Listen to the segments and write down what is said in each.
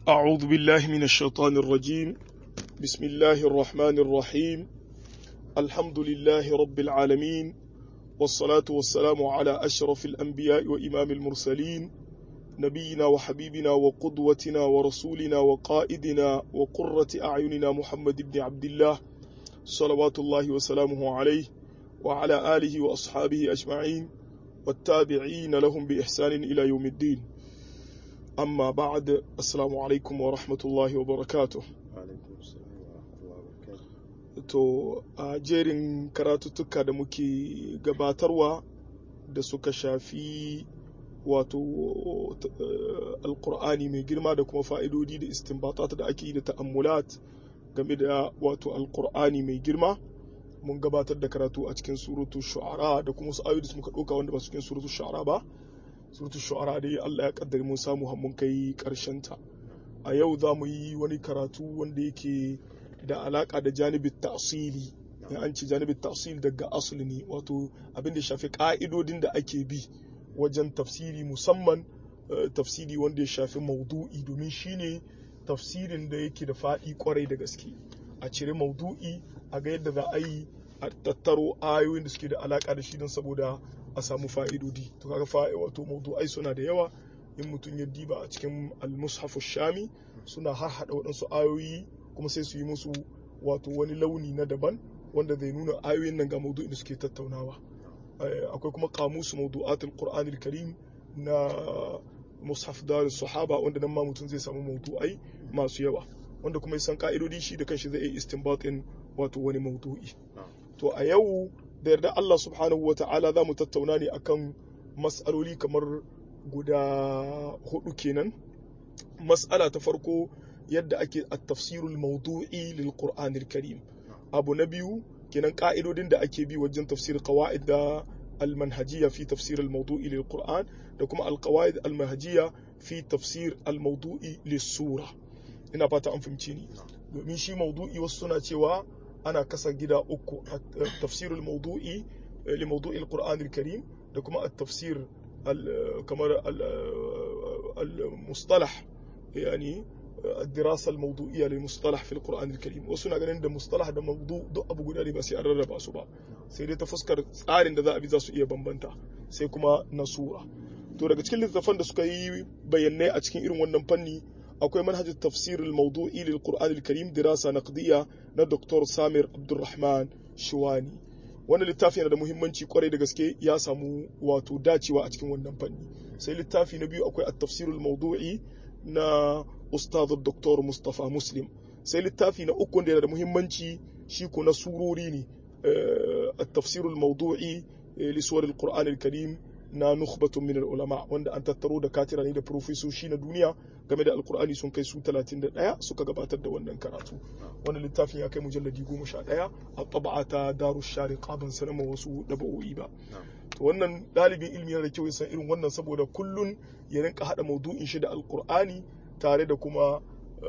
أعوذ بالله من الشيطان الرجيم بسم الله الرحمن الرحيم الحمد لله رب العالمين والصلاة والسلام على أشرف الأنبياء وإمام المرسلين نبينا وحبيبنا وقدوتنا ورسولنا وقائدنا وقرة أعيننا محمد بن عبد الله صلوات الله وسلامه عليه وعلى آله وأصحابه أجمعين والتابعين لهم بإحسان إلى يوم الدين amma ba'ad assalamu alaikum wa rahmatullahi wa barakatuh to a jerin karatuttuka da muke gabatarwa da suka shafi wato alkur'ani mai girma da kuma fa'idodi da istinbatat da ake yi da ta'ammulat game da wato alkur'ani mai girma mun gabatar da karatu a cikin suratu shu'ara da kuma wasu ayoyi da muka ɗauka wanda ba su cikin suratu shu'ara ba suratul shu'ara dai Allah ya kaddare mun samu mun kai karshen ta a yau za mu yi wani karatu wanda yake da alaka da janibin ta'sili ya an ci janibin ta'sili daga asali ne wato abin da shafi ka'idodin da ake bi wajen tafsiri musamman tafsiri wanda ya shafi maudu'i domin shine tafsirin da yake da faɗi kwarai da gaske a cire maudu'i a ga yadda za a yi a tattaro ayoyin da suke da alaka da shi don saboda a samu fa'idodi to kaga fa'i wato mawdu'ai suna da yawa in mutum ya diba a cikin al-mushafu shami suna har hada waɗansu ayoyi kuma sai su yi musu wato wani launi na daban wanda zai nuna ayoyin nan ga mawdu'in da suke tattaunawa akwai kuma kamusu mawdu'atul qur'anil karim na mushaf dar sahaba wanda nan ma mutum zai samu mawdu'ai masu yawa wanda kuma ya san ka'idodi shi da kanshi zai yi istinbatin wato wani mawdu'i to a yau da yarda Allah subhanahu wa ta'ala za mu tattauna ne akan mas'aloli kamar guda hudu kenan mas'ala ta farko yadda ake at-tafsirul mawdu'i lil qur'anil karim abu na biyu kenan ka'idodin da ake bi wajen tafsir qawaid da al-manhajiyya fi tafsir al-mawdu'i lil qur'an da kuma al-qawaid al-manhajiyya fi tafsir al-mawdu'i lis sura ina fata an fahimci ni domin shi mawdu'i wasu suna cewa ana kasa gida uku tafsir al-mawdu'i li mawdu'i al-Qur'an al-Karim da kuma at-tafsir kamar al-mustalah yani الدراسة الموضوعية للمصطلح في القرآن الكريم wasu na ganin da mustalah da mawdu duk abu guda ne ba sai an rarraba su ba sai dai ta fuskar tsarin da za a bi za su iya bambanta sai kuma nasura to daga cikin littattafan da suka yi bayanai a cikin irin wannan fanni akwai manhajin tafsir al-mawdu'i lil Qur'an al-Karim dirasa naqdiyya na Dr. Samir Abdulrahman Shuwani wannan littafi yana da muhimmanci kwarai da gaske ya samu wato dacewa a cikin wannan fanni sai littafi na biyu akwai at-tafsir al-mawdu'i na Ustaz Dr. Mustafa Muslim sai littafi na uku da yana da muhimmanci shi ko na surori ne at-tafsir al-mawdu'i li suwar al-Qur'an al-Karim na nukhbatun min ulama wanda an tattaro da katira ne da profesoshi na duniya game da alkur'ani sun kai su 31 suka gabatar da wannan karatu wannan littafin ya kai mujalladi 11 a taba'a ta daru shari qabin sanama wasu daba'o'i ba to wannan dalibin ilmi yana da kyau ya san irin wannan saboda kullun ya rinka hada maudu'in shi da alkur'ani tare da kuma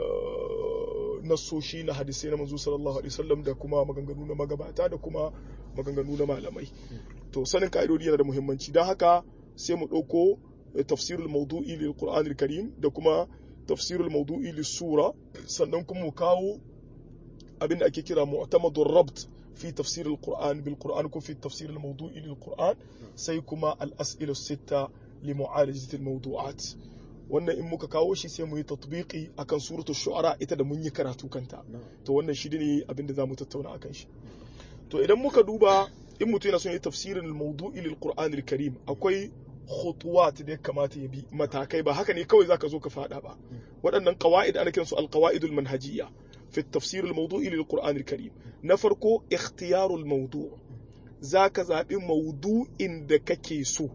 nassoshi na hadisai na manzo sallallahu alaihi wasallam da kuma maganganu na magabata da kuma maganganu na malamai to sanin ka'idodi yana da muhimmanci don haka sai mu ɗauko tafsirul maudu'i lil qur'anil karim da kuma tafsirul maudu'i lis sura sannan kuma mu kawo abin da ake kira mu'tamadur rabt fi tafsirul qur'an bil qur'an ko fi tafsirul maudu'i lil qur'an sai kuma al as'ila sitta li mu'alajati al mawdu'at wannan in muka kawo shi sai mu yi tatbiqi akan suratul shu'ara ita da mun yi karatu kanta to wannan shi ne abin da zamu tattauna akan shi to idan muka duba in mutum yana son yi tafsirin maudu'i lil Qur'an karim akwai khutuwat da ya kamata ya bi matakai ba haka ne kawai zaka zo ka fada ba waɗannan qawaid ana kiransu al qawaidul manhajiyya fi tafsir al mawdu'i lil Qur'an karim na farko ikhtiyarul mawdu' zaka zabi mawdu'in da kake so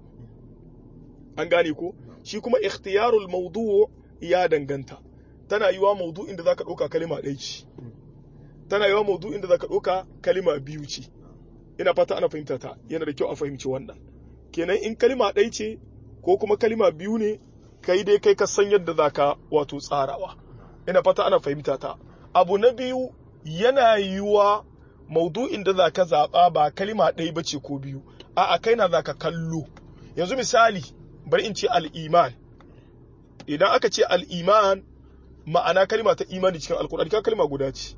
an gane ko shi kuma ikhtiyarul mawdu' ya danganta tana yiwa mawdu'in da zaka ɗauka kalima ɗaya ce tana yiwa mawdu'in da zaka ɗauka kalima biyu ce ina fata ana fahimta ta yana da kyau a fahimci wannan kenan in kalima ɗai ce ko kuma kalima biyu ne kai dai kai ka san yadda za ka wato tsarawa ina fata ana fahimta ta abu na biyu yana yiwuwa maudu'in da za ka zaɓa ba kalima ɗai ba ce ko biyu a'a kai na za ka kallo yanzu misali bari in ce al'iman idan aka ce al'iman ma'ana kalima ta imani cikin alkur'ani ka kalima guda ce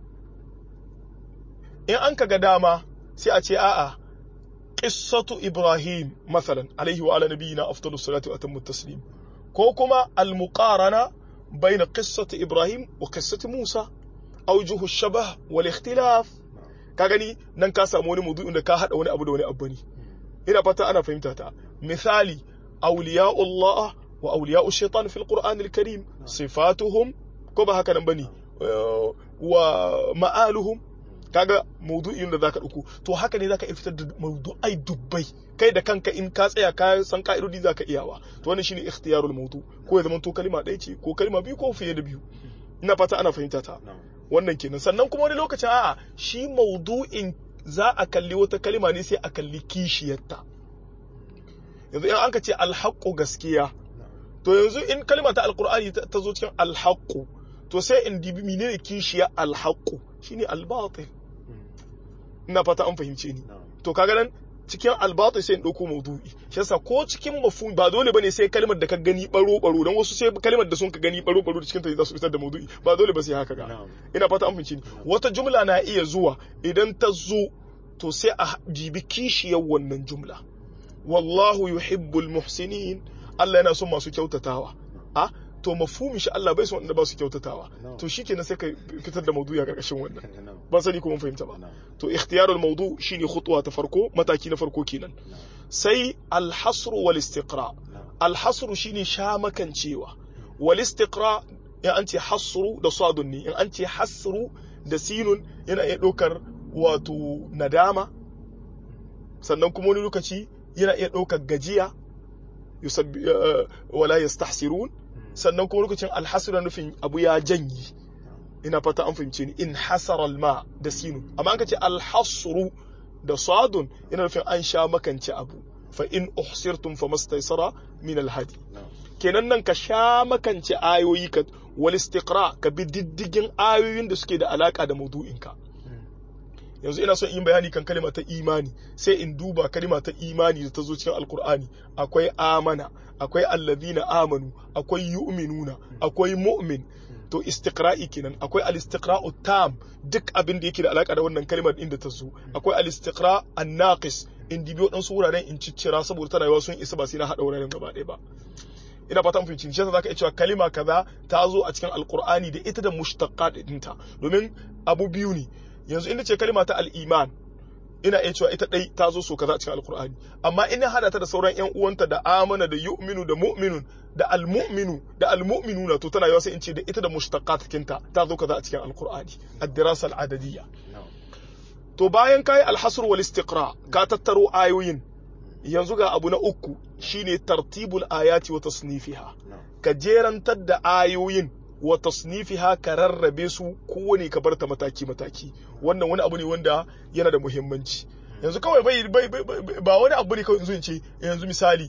in an ka ga dama sai a ce a'a qissatu ibrahim masalan alaihi wa ala nabiyina afdalus salatu wa atammu taslim ko kuma al muqarana bayna qissati ibrahim wa qissati musa awjuhu shabah wal ikhtilaf ka gani nan ka samu wani maudu'in da ka hada wani abu da wani abu ne ina fata ana fahimta ta misali awliya'ullah wa awliya'u shaitan fil qur'anil karim sifatuhum ko ba haka nan bane wa ma'aluhum kaga maudu'in da zaka dauko to haka ne zaka fitar da maudu'ai dubbai kai da kanka in ka tsaya ka san ka'idodi zaka iyawa to wannan shine ikhtiyarul maudu ko ya zama to kalma ɗaya ce ko kalma biyu ko fiye da biyu ina fata ana fahimta ta wannan kenan sannan kuma wani lokacin a'a shi maudu'in za a kalli wata kalma ne sai a kalli kishiyarta yanzu in an ka ce alhaqqu gaskiya to yanzu in kalma ta alqur'ani ta zo cikin alhaqqu to sai in dibi menene kishiyar alhaqqu shine albatil ina fata an fahimce ni to kaga nan cikin albatu sai in ɗauko maudu'i shi yasa ko cikin mafhum ba dole bane sai kalmar da ka gani baro baro dan wasu sai kalmar da sun ka gani baro baro cikin ta za su fitar da maudu'i ba dole ba sai haka ga ina fata an fahimci ni wata jumla na iya zuwa idan ta zo to sai a jibi kishiyar wannan jumla wallahu yuhibbul muhsinin Allah yana son masu kyautatawa a to mafhumin shi Allah bai son wanda ba su kyautatawa to shikenan sai ka fitar da maudu'i a karkashin wannan ba sani ko mun fahimta ba to ikhtiyarul mawdu shine khutwa ta farko mataki na farko kenan sai al-hasr wal istiqra al-hasr shine shamakancewa wal istiqra in an ce hasru da sadun ne in an ce hasru da sinun yana iya ɗaukar wato nadama sannan kuma wani lokaci yana iya ɗaukar gajiya wala yastahsirun sannan kuma lokacin alhasra nufin abu ya janyi ina fata an fahimce ni in hasara ma da sinu amma an kace alhasru da sadun ina nufin an sha makance abu fa in uhsirtum famastaysara min alhadi kenan nan ka sha makance ayoyi ka wal istiqra ka bi diddigin ayoyin da suke da alaka da maudu'inka yanzu ina son yin bayani kan kalima ta imani sai in duba kalima ta imani da ta zo cikin alkur'ani akwai amana akwai allazina amanu akwai yu'minuna akwai mu'min to istiqra'i kenan akwai al-istiqra'u tam duk abin da yake da alaka da wannan kalimar inda ta zo akwai al-istiqra' an-naqis in dibi wadansu wuraren in ciccira saboda tana yawa sun isa ba sai na hada wuraren gaba ɗaya ba ina fata mun fahimci shi zaka iya cewa kalima kaza ta zo a cikin alkur'ani da ita da mushtaqat ɗinta domin abu biyu ne yanzu inda ce kalima ta al'iman ina iya cewa ita ɗai ta zo so kaza cikin alkur'ani amma ina hada ta da sauran yan uwanta da amana da yu'minu da mu'minun da almu'minu da almu'minuna to tana yawa sai in ce da ita da mushtaqat kinta ta zo kaza a cikin alkur'ani ad-dirasa al-adadiyya to bayan kai al-hasr wal istiqra ka tattaro ayoyin yanzu ga abu na uku shine tartibul ayati wa tasnifiha ka jerantar da ayoyin wa tasnifiha ka rarrabe su kowane ka barta mataki mataki wannan wani abu ne wanda yana da muhimmanci yanzu kawai bai ba wani abu ne kawai yanzu in ce yanzu misali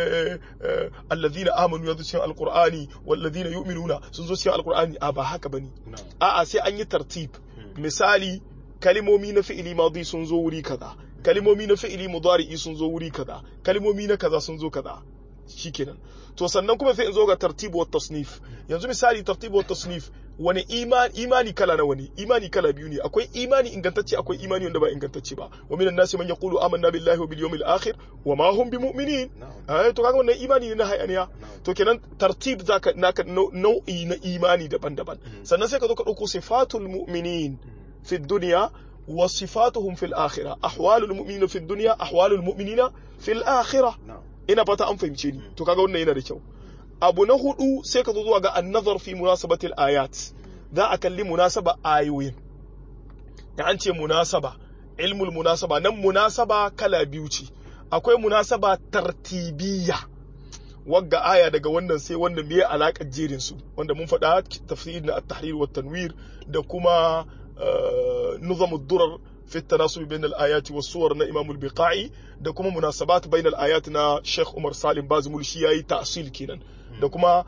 allazina amanu yanzu cikin alqur'ani wallazina yu'minuna sun zo cikin alqur'ani a ba haka bane a'a sai an yi tartib misali kalimomi na fi'ili madi sun zo wuri kaza kalimomi na fi'ili mudari'i sun zo wuri kaza kalimomi na kaza sun zo kaza shikenan to sannan kuma sai in zo ga tartibu wa tasnif yanzu misali tartibu wa tasnif wani imani imani kala na wani imani kala biyu ne akwai imani ingantacce akwai imani wanda ba ingantacce ba wa minan nasi man yaqulu amanna billahi wa bil yawmil akhir wa ma hum bimu'minin eh to kaga wannan imani ne na hayaniya to kenan tartib zaka naka nau'i na imani daban-daban sannan sai ka zo ka dauko sifatul mu'minin fi dunya wa sifatuhum fil akhirah ahwalul mu'minina fi dunya ahwalul mu'minina fil akhirah ina fata an fahimce ni to kaga wannan yana da kyau abu na hudu sai ka zo zuwa ga annazar fi munasabatil ayat za a kalli munasaba ayoyin da an ce munasaba ilmul munasaba nan munasaba kala biyu ce akwai munasaba tartibiyya wagga aya daga wannan sai wannan biye alaƙar jerin su wanda mun faɗa tafsir na at-tahrir wa tanwir da kuma nizamud durar في التناسب بين الآيات والصور نا إمام البقاعي da kuma munasabat bain al-ayat na Sheikh Umar Salim Bazmul shi yayi ta'sil kenan da kuma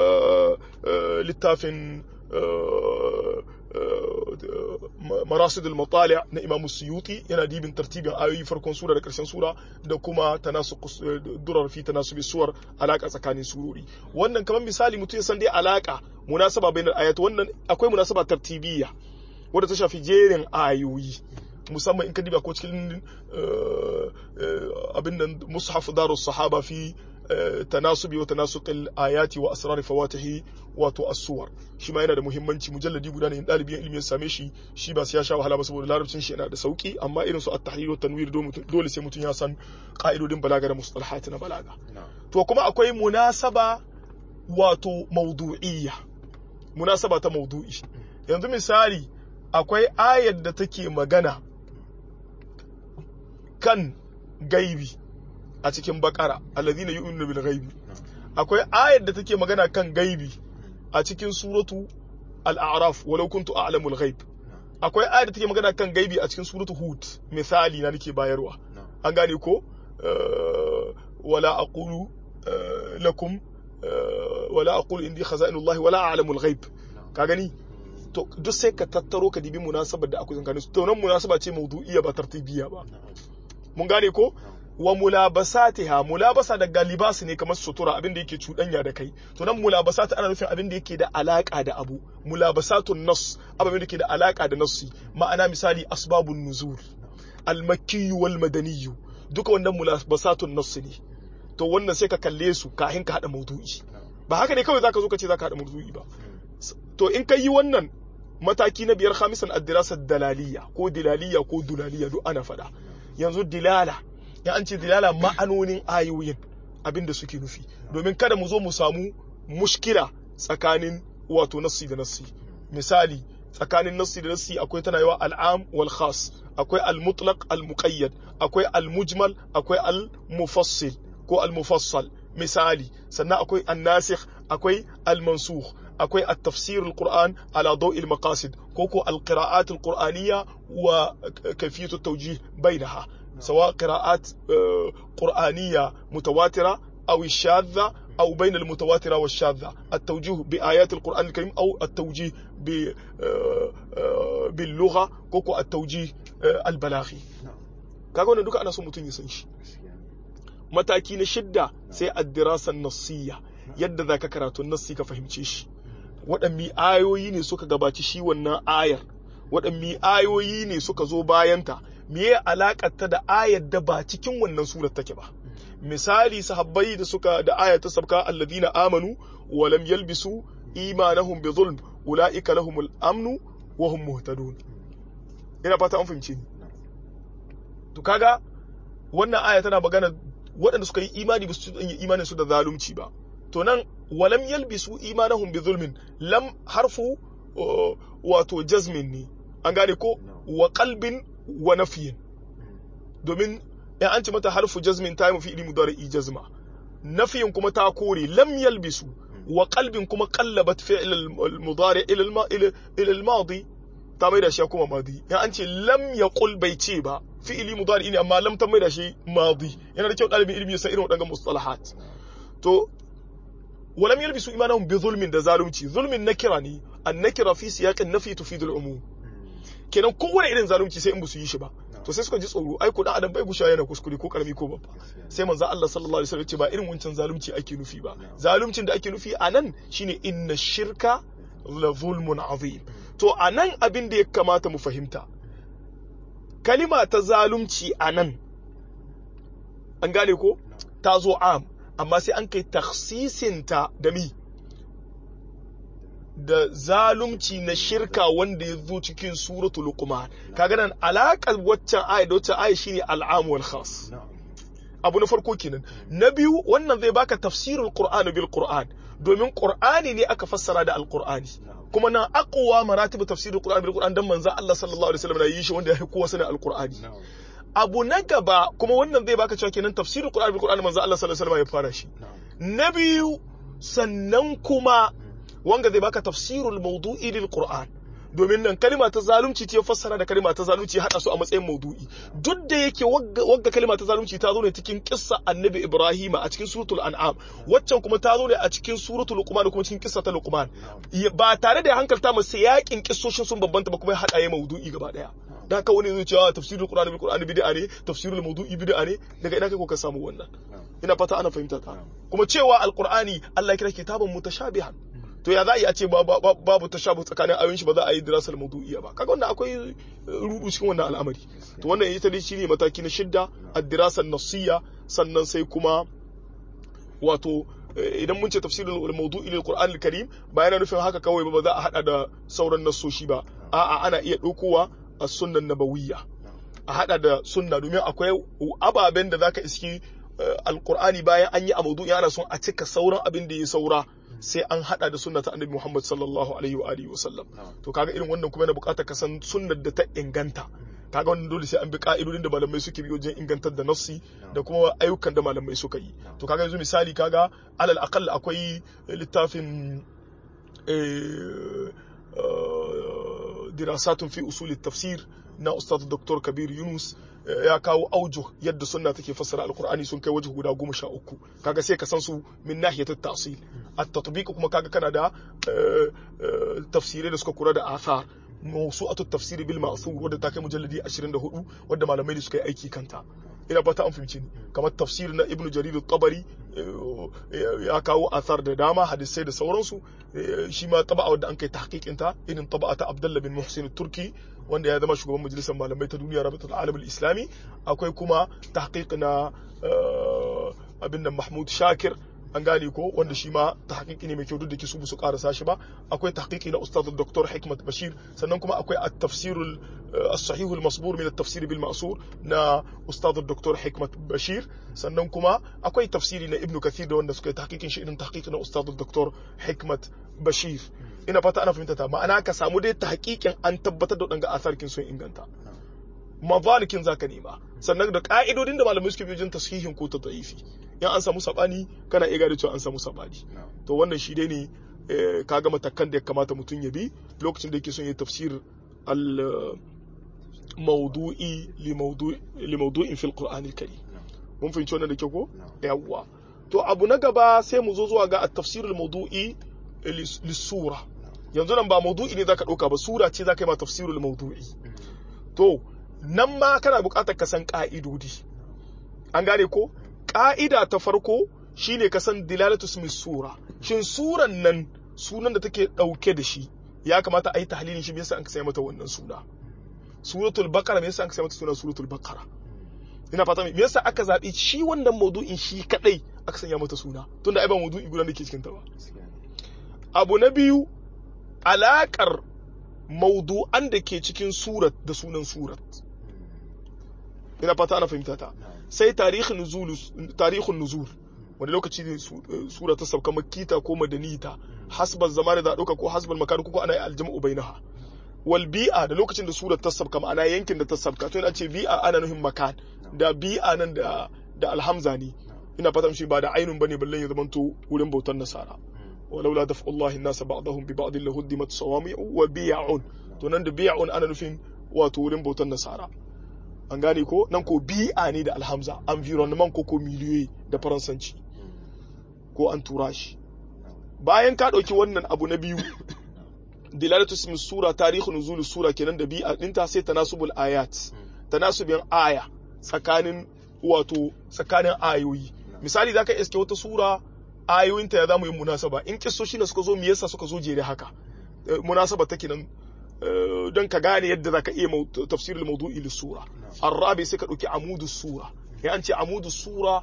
littafin marasid al-matali' na Imam Suyuti yana dibin tartibin ayoyi farkon sura da karshen sura da kuma tanasub durar fi tanasubi suwar alaka tsakanin surori wannan kamar misali mutum ya san dai alaka munasaba bainal ayat wannan akwai munasaba tartibiyya wadda ta shafi jerin ayoyi musamman in ka diba ko cikin abin nan mushaf darus sahaba fi tanasubi wa tanasuqil ayati wa asrar fawatihi wato as-suwar shi ma yana da muhimmanci mujalladi guda ne in dalibin ilimi ya same shi shi ba sai ya sha wahala ba saboda larabcin shi yana da sauki amma irin su at-tahrir wa tanwir dole sai mutum ya san ka'idodin balaga da mustalahat na balaga to kuma akwai munasaba wato mawdu'iyya munasaba ta mawdu'i yanzu misali akwai ayar da take magana kan gaibi a cikin bakara alladhina yu'minuna bil ghaibi akwai ayar da take magana kan gaibi a cikin suratu al-a'raf walau kuntu a'lamu al-ghaib akwai ayar da take magana kan gaibi a cikin suratu hud misali na nake bayarwa an gane ko wala aqulu lakum wala aqulu indi khazainullahi wala a'lamu al-ghaib ka gani to duk sai ka tattaro ka dibi munasabar da akwai tsakanin su to nan munasaba ce mawdu'iyya ba tartibiyya ba mun gane ko wa mulabasatiha mulabasa daga libas ne kamar sutura abin da yake cuɗanya da kai to nan mulabasat ana nufin abin da yake da alaka da abu mulabasatun nas abin da yake da alaka da nassi ma'ana misali asbabun nuzul al-makki wal madani duka wannan mulabasatun nas ne to wannan sai ka kalle su kafin ka hada maudu'i ba haka ne kawai zaka zo ka ce zaka hada maudu'i ba to in ka yi wannan mataki na biyar khamisan ad-dirasat dalaliya ko dilaliya ko dulaliya duk ana faɗa yanzu dilala ya an ce dilala ma'anonin ayoyin abinda suke nufi domin kada mu zo mu samu mushkila tsakanin wato nassi da nassi misali tsakanin nassi da nassi akwai tana yawa al'am wal khas akwai al-mutlaq al-muqayyad akwai al-mujmal akwai al-mufassil ko al-mufassal misali sannan akwai an-nasikh akwai al-mansukh akwai at-tafsir al-Qur'an ala dawi al-maqasid ko ko al-qira'at al-qur'aniyya wa kayfiyat at-tawjih bainaha سواء قراءات قرآنية متواترة أو الشاذة أو بين المتواترة والشاذة التوجيه بآيات القرآن الكريم أو التوجيه باللغة كوكو التوجيه البلاغي kaga wannan duka ana so mutum ya san shi mataki na shidda sai addirasa nassiya yadda za ka karatu nassi ka fahimce shi waɗanne ayoyi ne suka gabaci shi wannan ayar waɗanne ayoyi ne suka zo bayanta meye alakar ta da ayar da ba cikin wannan surar take ba misali sahabbai da suka da ayar ta sabka alladina amanu wa lam yalbisu imanahum bi zulm ulaika lahumul amnu wa hum muhtadun ina fata an fahimce ni to kaga wannan aya tana magana waɗanda suka yi imani ba su yi imanin su da zalunci ba to nan walam yalbisu imanahum bi zulmin lam harfu wato jazmin ne an gane ko wa qalbin wa nafiyin domin in an ci mata harfu jazmin ta yi mafi ilimu da jazma nafiyin kuma ta kore lam yalbisu wa qalbin kuma qallabat fi'l al-mudari ila al-madi ta mai da shi kuma madi in an ce lam yaqul bai ce ba fi'ili mudari ne amma lam ta mai da shi madi yana da kyau dalibin ilimi ya san irin wadannan mustalahat to ولم يلبسوا إيمانهم بظلم da zalunci zulmin nakira ne an nakira fi siyaqin nafi tufidu al-umum kenan kowane irin zalunci sai in ba su yi shi ba to sai suka ji tsoro ai ko dan adam bai gusha yana kuskure ko karami ko babba sai manzo Allah sallallahu alaihi wasallam ce ba irin wancan zalunci ake nufi ba zaluncin da ake nufi anan shine inna shirka la zulmun azim to anan abin da ya kamata mu fahimta kalima ta zalunci anan an gane ko ta zo am amma sai an kai taksisinta da mi da zalunci na shirka wanda ya zo cikin suratul luqman kaga nan alaƙar waccan aya da waccan aya shine al'am wal khas abu na farko kenan na biyu wannan zai baka tafsirul qur'ani bil qur'an domin qur'ani ne aka fassara da alqur'ani kuma nan aqwa maratib tafsirul qur'ani bil qur'an dan manzo Allah sallallahu alaihi wasallam yi shi wanda ya kowa sanin alqur'ani abu na gaba kuma wannan zai baka cewa kenan tafsirul qur'ani bil qur'ani manzo Allah sallallahu alaihi wasallam ya fara shi na biyu sannan kuma wanga zai baka tafsirul mawdu'i lil qur'an domin nan kalima ta zalunci ce fassara da kalima ta zalunci hada su a matsayin maudu'i duk da yake wagga kalima ta zalunci ta zo ne cikin kissa annabi ibrahim a cikin suratul an'am waccan kuma ta zo ne a cikin suratul luqman kuma cikin kissa ta luqman ba tare da hankalta masa yakin kissoshin sun bambanta ba kuma ya hada ya maudu'i gaba daya da haka wani zai cewa tafsirul qur'ani bil qur'ani bid'a ne tafsirul mawdu'i bid'a ne daga ina kai ko ka samu wannan ina fata ana fahimta ta kuma cewa alqur'ani Allah ya kira kitaban mutashabihan to ya za a yi a ce babu tashabu tsakanin ayoyin shi ba za a yi dirasal mawdu'iyya ba kaga wannan akwai rudu cikin wannan al'amari to wannan ita dai shine mataki na shidda ad-dirasal nasiyya sannan sai kuma wato idan mun ce tafsirul mawdu'i lil Qur'an al-Karim ba yana nufin haka kawai ba za a hada da sauran nassoshi ba a'a ana iya ɗaukowa a sunnan nabawiyya a hada da sunna domin akwai ababen da zaka iski alqur'ani bayan an yi a mawdu'i ana son a cika sauran abin da ya saura sai an hada da sunna ta annabi Muhammad sallallahu alaihi wa alihi wasallam to kaga irin wannan kuma yana buƙatar ka san sunnar da ta inganta kaga wannan dole sai an bi ka'idodin da malamai suke bi wajen ingantar da nassi da kuma ayyukan da malamai suka yi to kaga yanzu misali kaga alal aqall akwai littafin dirasatun fi usul tafsir na ustaz dr kabir yunus ya kawo auju yadda sunna take fassara alqur'ani sun kai waje guda goma sha uku kaga sai ka san su min nahiyat at-ta'sil at-tatbiq kuma kaga kana da tafsirai da suka kura da athar mawsu'atu at-tafsir bil ma'thur wadda ta kai mujalladi 24 wadda malamai da suka yi aiki kanta ina fata an fahimci ni kamar tafsir na ibnu jarir at-tabari ya kawo athar da dama hadisai da sauransu shi ma taba'a wadda an kai tahqiqin ta irin taba'a ta abdullah bin muhsin turki wanda ya zama shugaban majalisar malamai ta duniya rabatul alam islami akwai kuma tahqiq na abin nan mahmud shakir an gane ko wanda shi ma tahqiqi ne mai kyau duk da kisu su karasa shi ba akwai tahqiqi na ustad dr hikmat bashir sannan kuma akwai at-tafsir as-sahih al-masbur min at-tafsir bil ma'sur na ustad dr hikmat bashir sannan kuma akwai tafsiri na ibnu kathir da wanda suka yi tahqiqin shi irin tahqiqi na ustad dr hikmat bashir ina fata ana fahimta ta ma'ana ka samu dai tahqiqin an tabbatar da wadanga asarkin sun inganta mazalikin zaka nema sannan da ka'idodin da malamai suke biyo jin tasihin ko ta da'ifi in an samu sabani kana iya gane cewa an samu sabani to wannan shi dai ne kaga matakan da ya kamata mutum ya bi lokacin da yake son ya tafsir al mawdu'i li mawdu'in fil qur'an al karim mun fahimci wannan da kyau ko yawwa to abu na gaba sai mu zo zuwa ga at-tafsir al mawdu'i lis-sura yanzu nan ba mawdu'i ne zaka dauka ba sura ce zaka yi ma tafsirul mawdu'i to nan ma kana buƙatar ka san ƙa'idodi an gane ko ƙa'ida ta farko shine ka san dilalatu ismi sura shin suran nan sunan da take ɗauke da shi ya kamata a yi tahlilin shi me yasa an ka mata wannan suna suratul baqara me yasa an ka mata suna suratul baqara ina fata me yasa aka zaɓi shi wannan maudu'in shi kadai aka sanya mata suna tunda ai ba maudu'i guda da ke cikin ta ba abu na biyu alaƙar maudu'an da ke cikin surat da sunan surat ina fata ana fahimta ta sai tarihin nuzul tarihin nuzul wani lokaci ne sura ta sauka makita ko madanita hasbal zamani da dauka ko hasbal makan ko ana aljam'u bainaha wal bi'a da lokacin da surar ta sauka ma'ana yankin da ta sauka to ina ce bi'a ana nuhin makan da bi'a nan da da alhamza ne ina fata shi ba da ainun bane ballan ya zamanto wurin bautar nasara ولولا دفع الله الناس بعضهم ببعض لهدمت صوامع وبيع to nan da biya'un ana nufin wato wurin bautar nasara an gane ko nan ko bi'a ne da alhamza environnement ko ko miliyoyi da faransanci ko an tura shi bayan ka ɗauki wannan abu na biyu dilalatu ismi sura tarihu nuzul sura kenan da bi'a dinta sai tanasubul ayat tanasubin aya tsakanin wato tsakanin ayoyi misali zaka iske wata sura ayoyinta ya zamu yi munasaba in kissoshi ne suka zo me yasa suka zo jere haka munasaba take nan don ka gane yadda zaka iya tafsirul mawdu'i lis sura arabi sai ka dauki amudus sura ya an ce amudus sura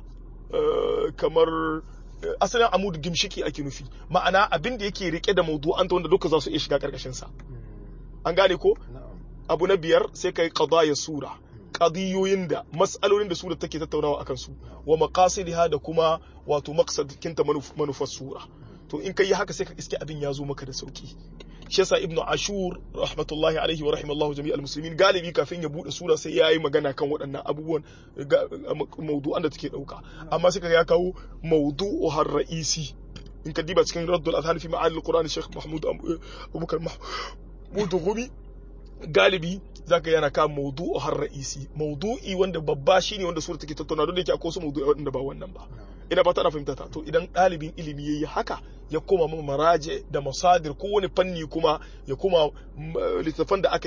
kamar asalin amud gimshiki ake nufi ma'ana abin da yake rike da mawdu'an ta wanda duka za su iya shiga karkashin sa an gane ko abu na biyar sai kai qadaya sura qadiyoyin da mas'alolin da sura take tattaunawa akan su wa maqasidiha da kuma wato maqsadinta manufar sura to in kai haka sai ka iske abin ya zo maka da sauki shi yasa ibnu ashur rahmatullahi alaihi wa rahimallahu jami'al muslimin galibi kafin ya bude sura sai yayi magana kan waɗannan abubuwan mawdu'an da take dauka amma sai kaga ya kawo mawdu'u har ra'isi in ka diba cikin raddul adhan fi ma'anil qur'an sheikh mahmud abubakar mahmud gumi galibi zaka yana kan maudu'u har ra'isi maudu'i wanda babba shine wanda sura take tattauna don da yake akwai wasu maudu'i wanda ba wannan ba ina ba ta fahimta ta to idan ɗalibin ilimi yayi haka ya koma ma maraje da masadir ko wani fanni kuma ya koma littattafan da aka yi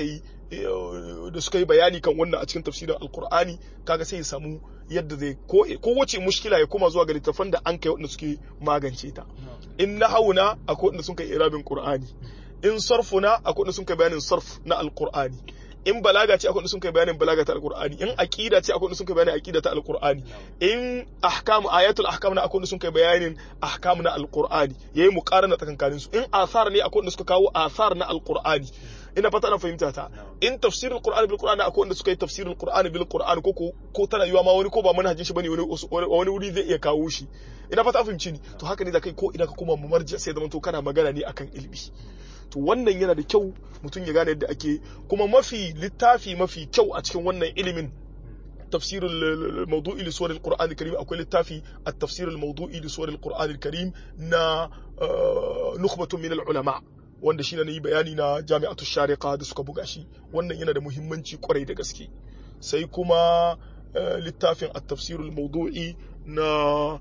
da suka yi bayani kan wannan a cikin tafsirin alkur'ani kaga sai ya samu yadda zai ko wace mushkila ya koma zuwa ga littafan da an kai wanda suke magance ta in nahawuna akwai wanda sun kai irabin qur'ani in sarfuna akwai wanda sun kai bayanin sarf na alkur'ani in balaga ce akwai wanda sun kai bayanin balaga ta alkur'ani in aqida ce akwai wanda sun kai bayanin aqida ta alkur'ani in ahkam ayatul ahkam na akwai wanda sun kai bayanin ahkam na alkur'ani yayi muqarana tsakankanin su in athar ne akwai wanda suka kawo athar na alkur'ani ina fata na fahimta ta in tafsirul qur'ani bil qur'ani akwai wanda suka yi tafsirul qur'ani bil qur'ani ko ko tana yiwa ma wani ko ba manhajin shi bane wani wani wuri zai iya kawo shi ina fata fahimci ni to haka ne da kai ko idan ka koma mu marji sai zaman to kana magana ne akan ilimi to wannan yana da kyau mutum ya gane yadda ake kuma mafi littafi mafi kyau a cikin wannan ilimin تفسير الموضوعي لسور القرآن الكريم أو التافي التفسير الموضوعي لسور القرآن الكريم نا نخبة من العلماء wanda shi ne yi bayani na jami'atu shariqa da suka buga shi wannan yana da muhimmanci kwarai da gaske sai kuma littafin at-tafsir al-mawdu'i na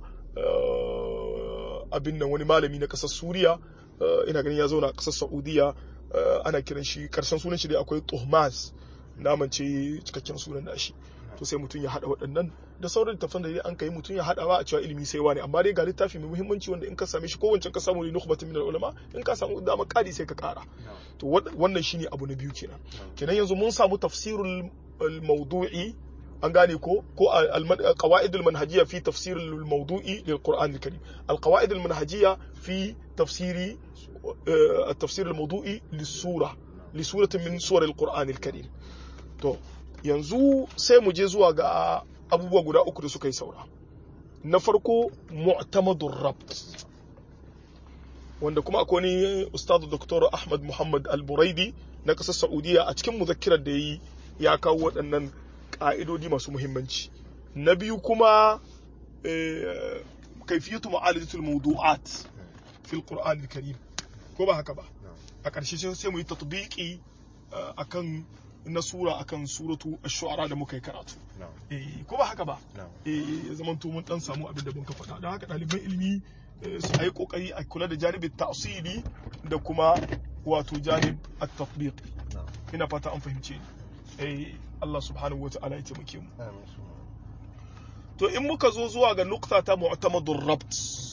abin nan wani malami na kasar Suriya ina ganin ya zauna a kasar Saudiya ana kiran shi karshen sunan shi dai akwai Tuhmas naman ce cikakken sunan nashi to sai mutum ya hada waɗannan da sauran littafan da an kai mutum ya hada ba a cewa ilimi sai wani amma dai ga littafi mai muhimmanci wanda in ka same shi ko wancan ka samu ne nukhbatun min ulama in ka samu dama kadi sai ka kara to wannan shine abu na biyu kenan kenan yanzu mun samu tafsirul mawdu'i an gane ko ko al-qawaid al-manhajiyya fi tafsir al-mawdu'i lil Qur'an al-Karim al-qawaid al-manhajiyya fi tafsiri التفسير الموضوعي للسورة لسورة من سور القرآن الكريم to yanzu sai mu je zuwa ga abubuwa guda uku da suka yi saura na farko mu'tamadur rabt wanda kuma akwai ni ustadu dr ahmad muhammad al-buraidi na kasar saudiya a cikin muzakkirar da yi ya kawo waɗannan ƙa'idodi masu muhimmanci na biyu kuma kaifiyatu ma'alijatul mawdu'at fil qur'an al-karim ko ba haka ba a ƙarshe sai mu yi tatbiqi akan na sura akan suratu ash-shu'ara da muka yi karatu eh ko ba haka ba eh ya zaman to mun dan samu abin da mun ka faɗa don haka ɗaliban ilimi su yi kokari a kula da janibin ta'sili da kuma wato janib at-tatbiq ina fata an fahimce ni eh Allah subhanahu wa ta'ala ya taimake mu to in muka zo zuwa ga nukta ta mu'tamadur rabt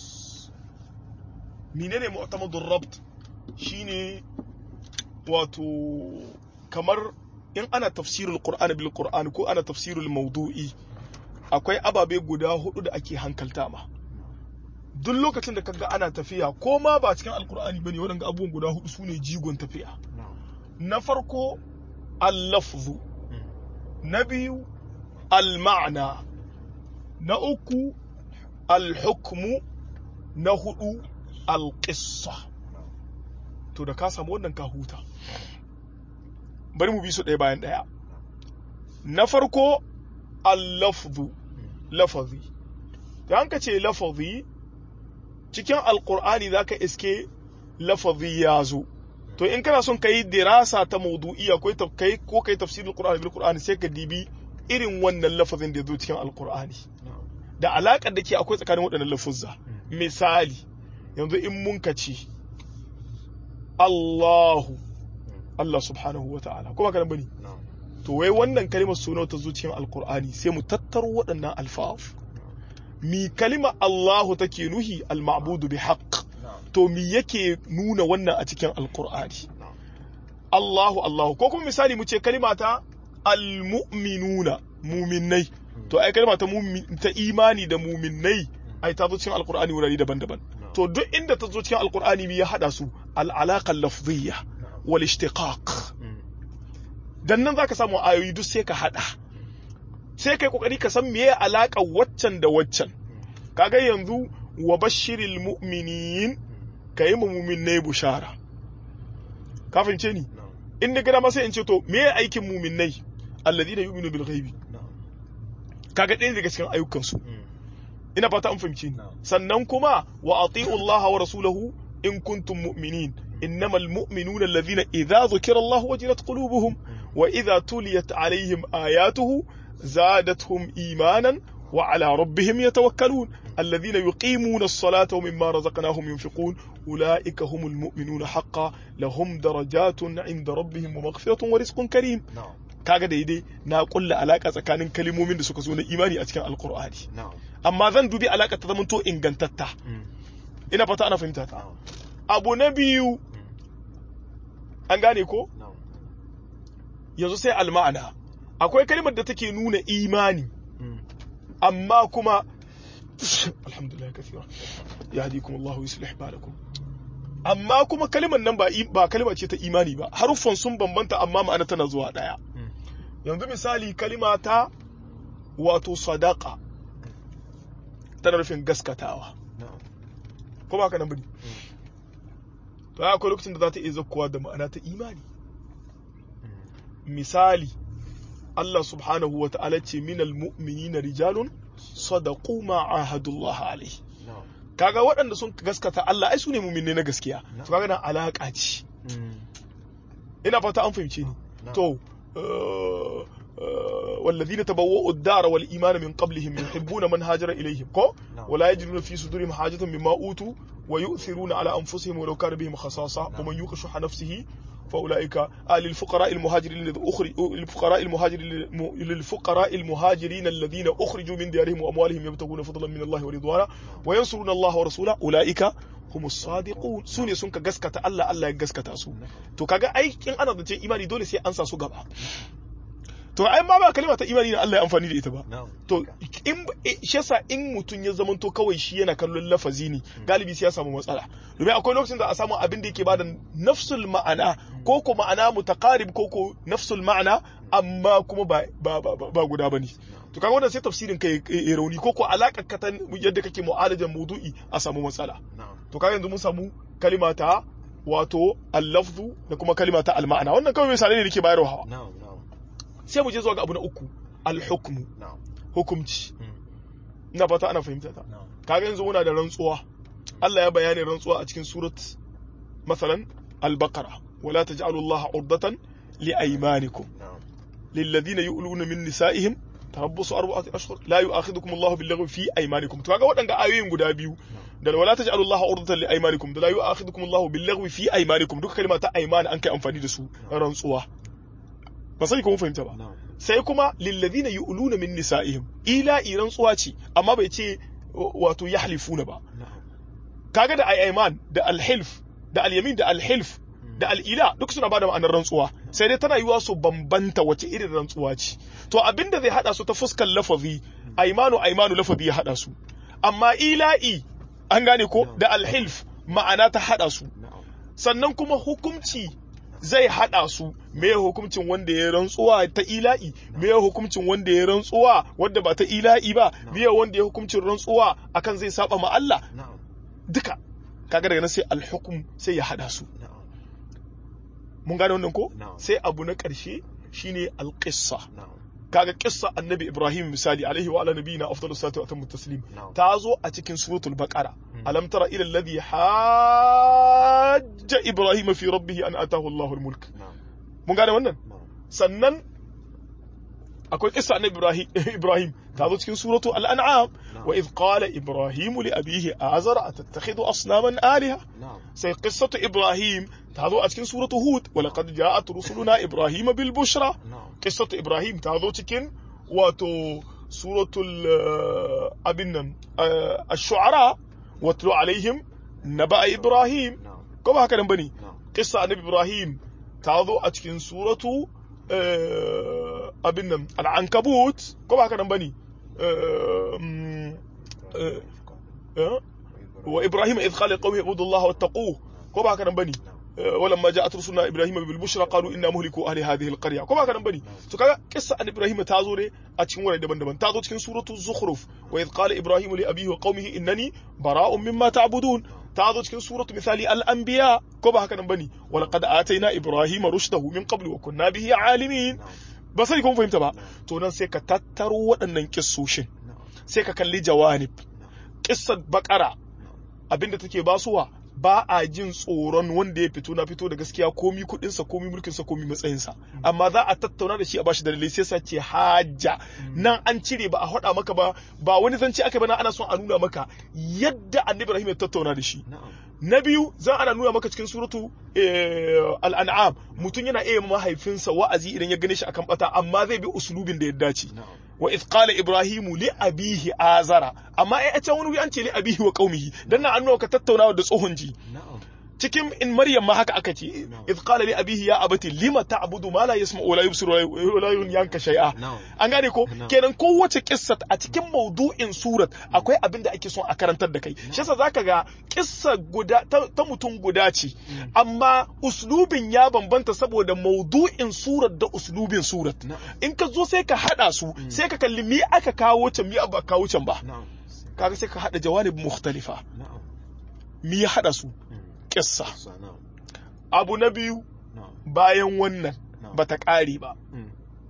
menene mu'tamadur rabt shine wato kamar in ana tafsirul qur'ani bil qur'ani ko ana tafsirul mawdu'i akwai ababe guda hudu da ake hankalta ma duk lokacin da kaga ana tafiya ko ma ba cikin alqur'ani bane waɗanda abubuwan guda hudu sune jigon tafiya na farko al-lafzu na biyu al-ma'na na uku al-hukmu na hudu al-qissa to da ka samu wannan ka huta bari mu bi su ɗaya bayan ɗaya na farko al-lafzu lafazi da an ka ce lafazi cikin alkur'ani za ka iske lafazi ya zo to in kana son ka yi dirasa ta maudu'iya ko kai ko kai tafsirin qur'ani bil qur'ani sai ka dibi irin wannan lafazin da ya zo cikin alkur'ani da alaƙar da ke akwai tsakanin waɗannan lafuzza misali yanzu in mun ka ce Allahu Allah subhanahu wa ta'ala kuma kana bane to wai wannan kalimar suna ta zo cikin alkur'ani sai mu tattaro waɗannan alfaf mi kalima Allahu take nuhi al-ma'budu bi haqq to mi yake nuna wannan a cikin alkur'ani Allahu Allahu ko kuma misali mu ce kalima ta al-mu'minuna muminai to ai kalima ta ta imani da muminai ai ta zo cikin alkur'ani wurare daban-daban to duk inda ta zo cikin alkur'ani mi ya hada su al-alaqa lafziyya wal ishtiqaq dan nan zaka samu ayoyi duk sai ka hada sai kai kokari ka san meye alaka waccan da waccan kaga yanzu wa bashiril mu'minin kayi mu mu'minai bushara ka fahimce ni in da gida ma sai in ce to meye aikin mu'minai alladhina yu'minu bil ghaibi kaga ɗaya daga cikin ayyukan su ina fata an fahimce ni sannan kuma wa ati'u Allah wa rasulahu in kuntum mu'minin إنما المؤمنون الذين إذا ذكر الله وجلت قلوبهم وإذا تليت عليهم آياته زادتهم إيمانا وعلى ربهم يتوكلون الذين يقيمون الصلاة ومما رزقناهم ينفقون ulaika humul mu'minuna haqqan lahum darajatun 'inda rabbihim wa maghfiratun wa rizqun karim na'am kaga daidai na kulla alaka tsakanin kalimomin da suka zo na imani a cikin alqur'ani na'am amma zan dubi alaka ta zamanto ingantatta Mm. ina fata ana fahimta ta na'am abu na biyu an gane ko na'am yanzu sai alma'ana akwai kalimar da take nuna imani Mm. amma kuma alhamdulillah kathira yahdikum Allah yuslih balakum amma kuma kalimar nan ba im- ba kalima ce ta imani ba haruffan sun bambanta amma ma'ana tana zuwa daya Mm. yanzu misali kalima ta wato sadaqa tana nufin gaskatawa na'am ko ba ka nan bane to akwai lokacin da za ta iya zakkuwa da ma'ana ta imani Mm. misali Allah subhanahu wa ta'ala ce minal mu'minina rijalun sadaqu ma ahadullah alaihi na'am kaga waɗanda sun gaskata Allah ai su ne mu'minai na gaskiya to kaga nan alaka ce Mm. ina fata an fahimce ni na'am. to uh, uh, والذين تبوأوا الدار والإيمان من قبلهم يحبون من هاجر إليهم كو نعم. ولا يجدون في صدورهم حاجة مما أوتوا ويؤثرون على أنفسهم ولو كان بهم خصاصة نعم. ومن يوق شح نفسه فأولئك آه للفقراء المهاجرين الذين أخرجوا للفقراء المهاجرين للفقراء المهاجرين الذين أخرجوا من ديارهم وأموالهم يبتغون فضلا من الله ورضوانا وينصرون الله ورسوله أولئك هم الصادقون سوني سنك غسكتا الله الله يغسكتا سو to kaga aikin ana zance imani dole sai an sa su gaba to ai ma ba kalma ta imani da Allah ya amfani da ita ba na'am to in shi yasa in mutum ya zamanto kawai shi yana kallon lafazi ne galibi sai ya samu matsala domin akwai lokacin da a samu abin da yake bada nafsul ma'ana ko ko ma'ana mutaqarib ko ko nafsul ma'ana amma kuma ba ba ba, ba guda bane to kaga wannan sai tafsirin kai ya rauni ko ko alakar ka ta yadda kake mu'alajan maudu'i a samu matsala na'am to kaga yanzu mun samu kalima ta wato al-lafzu da kuma kalima ta al-ma'ana wannan kawai misalai ne da ke bayarwa na'am na'am sai mu je zuwa ga abu na uku al-hukmu na'am hukumci Mm. ina fata ana fahimta ta na'am kaga yanzu muna da rantsuwa Allah ya bayani rantsuwa a cikin surat masalan al-baqara wala taj'alu Allah urdatan li aymanikum na'am lilladhina yu'luna min nisa'ihim tarabbusu arba'ati ashhur la yu'akhidhukum Allah bil-laghwi fi aymanikum to kaga waɗanga ayoyin guda biyu da wala taj'alu Allah urdatan li aymanikum da la yu'akhidhukum Allah bil-laghwi fi aymanikum duka kalma ta ayman an kai amfani da su rantsuwa ba sai kuma fahimta ba na'am sai kuma lilladhina yu'luna min nisa'ihim ila iran tsuwa ce amma bai ce wato yahlifuna ba na'am kaga da ayman da alhilf da alyamin da alhilf da al'ila duk suna bada ma'anar rantsuwa sai dai tana yiwa su bambanta wace irin rantsuwa ce to abinda zai hada su ta fuskar lafazi aymanu aymanu lafazi ya hada su amma ila'i an gane ko da alhilf ma'ana ta hada su na'am sannan kuma hukumci zai hada su me hukuncin wanda ya rantsuwa ta ila'i me hukuncin wanda ya rantsuwa wanda ba ta ila'i ba me wanda ya hukuncin rantsuwa akan zai saba ma Allah na'am duka kaga daga nan sai alhukum sai ya hada su na'am mun gane wannan ko Na'am. sai abu na karshe shine alqissa na'am kaga kissa annabi Ibrahim misali alaihi wa ala nabiyina afdalus salatu wa atammu taslim Na'am. ta zo a cikin suratul baqara Mm. alam tara ila alladhi hajja Ibrahim fi rabbih an atahu Allahul mulk na'am mun gane wannan na'am sannan akwai kissa annabi Ibrahim Ibrahim ta zo cikin suratu al-an'am wa idh qala Ibrahim li abihi azara atattakhidhu asnaman alaha na'am sai qissatu Ibrahim ta zo a cikin suratu Hud wa laqad ja'at rusuluna Ibrahim bil bushra na'am qissatu Ibrahim ta zo cikin wato suratul uh, abin nan uh, ash-shu'ara watlu alaihim naba Ibrahim na'am ko ba haka nan bane na'am qissa annabi Ibrahim ta zo a cikin suratu uh, abin nan al-ankabut ko ba haka nan bane uh, mm, uh, uh, wa Ibrahim idh qala liqawmihi ibudullaha wattaquhu ko ba haka nan bane ولما جاءت رسلنا ابراهيم بالبشرى قالوا انا مهلكوا اهل هذه القريه كما كان بني to kaga kissa an ibrahim ta zo ne a cikin wurare daban-daban ta zo cikin suratul zukhruf wa idh qala ibrahim li abihi wa qaumihi innani bara'un mimma ta'budun ta zo cikin suratul misali al-anbiya ko ba haka nan bane wa laqad atayna ibrahima rushdahu min qablu wa kunna bihi alimin ba sai kun fahimta ba to nan sai ka tattaro waɗannan kissoshin sai ka kalli jawanib kissar bakara abinda take basuwa ba a jin tsoron wanda ya fito na fito da gaskiya komi kudinsa komi mulkinsa komi matsayinsa amma za a tattauna da shi a bashi dalilai sai sa ce hajja nan an cire ba a haɗa maka ba ba wani zance aka bana ana son a nuna maka yadda annabi Ibrahim ya tattauna da shi na'am na biyu za ana nuna maka cikin suratu eh, al'an'am mutum yana iya mahaifinsa wa'azi idan ya gane shi akan bata amma zai bi usulubin da ya dace na'am wa idh qala ibrahimu li abihi azara amma ai a can wani wuri an ce li abihi wa qaumihi dan nan an nuna ka tattaunawa da tsohon ji na'am cikin in maryam ma haka aka ce idh qala li abihi ya abati lima ta'budu ma la yasma'u wa la yubsiru wa la yanka shay'a na'am an gane ko Na'am. kenan kowace kissa a cikin maudu'in surat akwai abin da ake son a karantar da kai shi yasa zaka ga kissa guda ta, ta mutum guda ce amma uslubin ya bambanta saboda maudu'in surat da uslubin surat na'am in ka zo sai ka hada su sai ka kalli mi aka kawo can mi ba kawo can ba na'am kaga sai ka hada jawanib mukhtalifa na'am mi ya hada su Mm. kissa Sa, na'am abu na biyu na'am bayan wannan na'am bata kare ba Mm.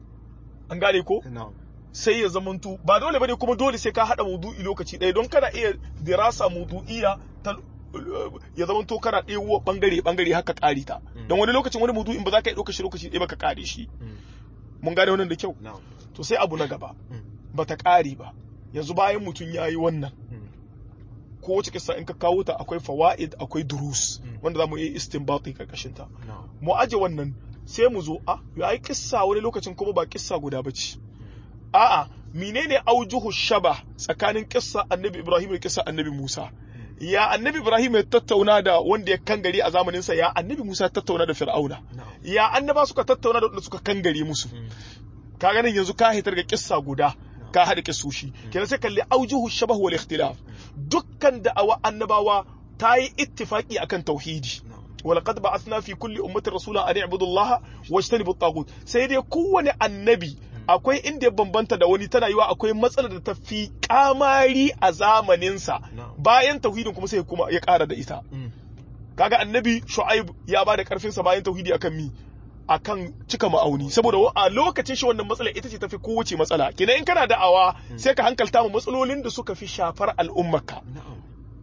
an gane ko na'am sai ya zamanto ba dole bane kuma dole sai ka hada maudu'i lokaci ɗaya don kana iya dirasa maudu'iya ta ya zamanto kana ɗewo bangare bangare haka ƙari ta Mm. don wani lokacin wani maudu'in ba za ka yi ɗauka shi lokaci ɗaya ba ka ƙare shi Mm. mun gane wannan da kyau na'am to sai abu na gaba Mm. ba ta ƙare ba yanzu bayan mutum ya yi wannan Mm. kowace kissa in ka kawo ta akwai fawaid akwai durus Mm. wanda za mu yi istinbati karkashin ta na'am mu aje wannan sai mu zo a ya yi kissa wani lokacin kuma ba kissa guda ba ce a'a menene aujuhu shaba tsakanin kissa annabi ibrahim da kissa annabi musa ya annabi ibrahim ya tattauna da wanda ya kangare a zamaninsa ya annabi musa ya tattauna da fir'auna na'am ya annaba suka tattauna da wanda suka kangare musu Mm. ka ganin yanzu ka hitar ga kissa guda ka haɗa kissoshi kenan sai kalli aujuhu shabah wal ikhtilaf dukkan da'awa annabawa ta yi ittifaki akan tauhidi na'am ولقد بعثنا في كل أمة رسولا أن اعبدوا الله واجتنبوا الطاغوت sai dai kowane annabi akwai inda ya bambanta da wani tana yiwa akwai matsalar da ta fi kamari a zamaninsa na'am bayan tauhidin kuma sai kuma ya ƙara da ita Mm. kaga annabi shu'aib ya ba da karfinsa bayan tauhidi akan mi akan cika ma'auni saboda wa- a lokacin shi wannan matsala ita ce tafi kowace matsala kenan in kana da'awa sai ka hankalta mu matsalolin da suka fi shafar al'ummarka na'am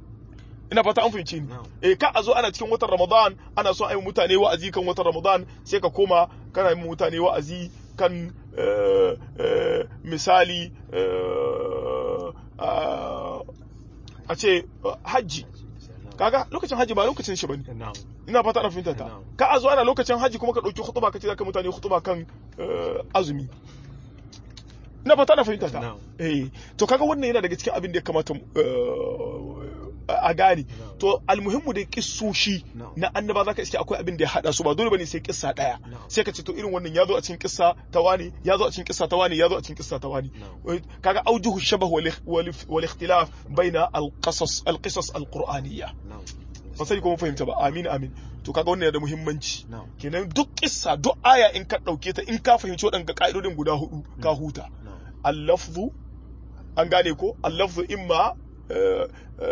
ina fata an fahimci ni na'am eh ka a zo ana cikin watan ramadan ana so a yi mutane wa'azi kan watan ramadan sai ka koma kana yi mutane wa'azi kan eh, eh, misali eh, ah, a ce eh, hajji kaga lokacin hajji ba lokacin shi bane na'am ina fata ana fahimta ta Na'am. ka a zo ana lokacin hajji kuma ka dauki khutba ka ce zaka mutane khutba kan eh, azumi ina fata ana fahimta ta Na'am. eh to kaga wannan yana daga cikin abin da ya kamata eh, a gane Na'am. to almuhimmu da kissoshi Na'am. na annaba zaka iske akwai abin da ya hada su ba dole bane sai kissa daya Na'am. sai ka ce to irin wannan ya zo a cikin kissa ta wani ya zo a cikin kissa ta wani ya zo a cikin kissa ta wani Na'am. Eh, kaga aujuhu shabah wal wal- wal ikhtilaf baina al qasas al qisas al qur'aniyya na'am ba sai ko mun fahimta ba amin amin to kaga wannan yana da muhimmanci na'am kenan duk kissa duk aya in ka dauke ta in ka fahimci waɗanda ka'idodin guda hudu ka huta na'am al-lafzu an gane ko al-lafzu imma eh,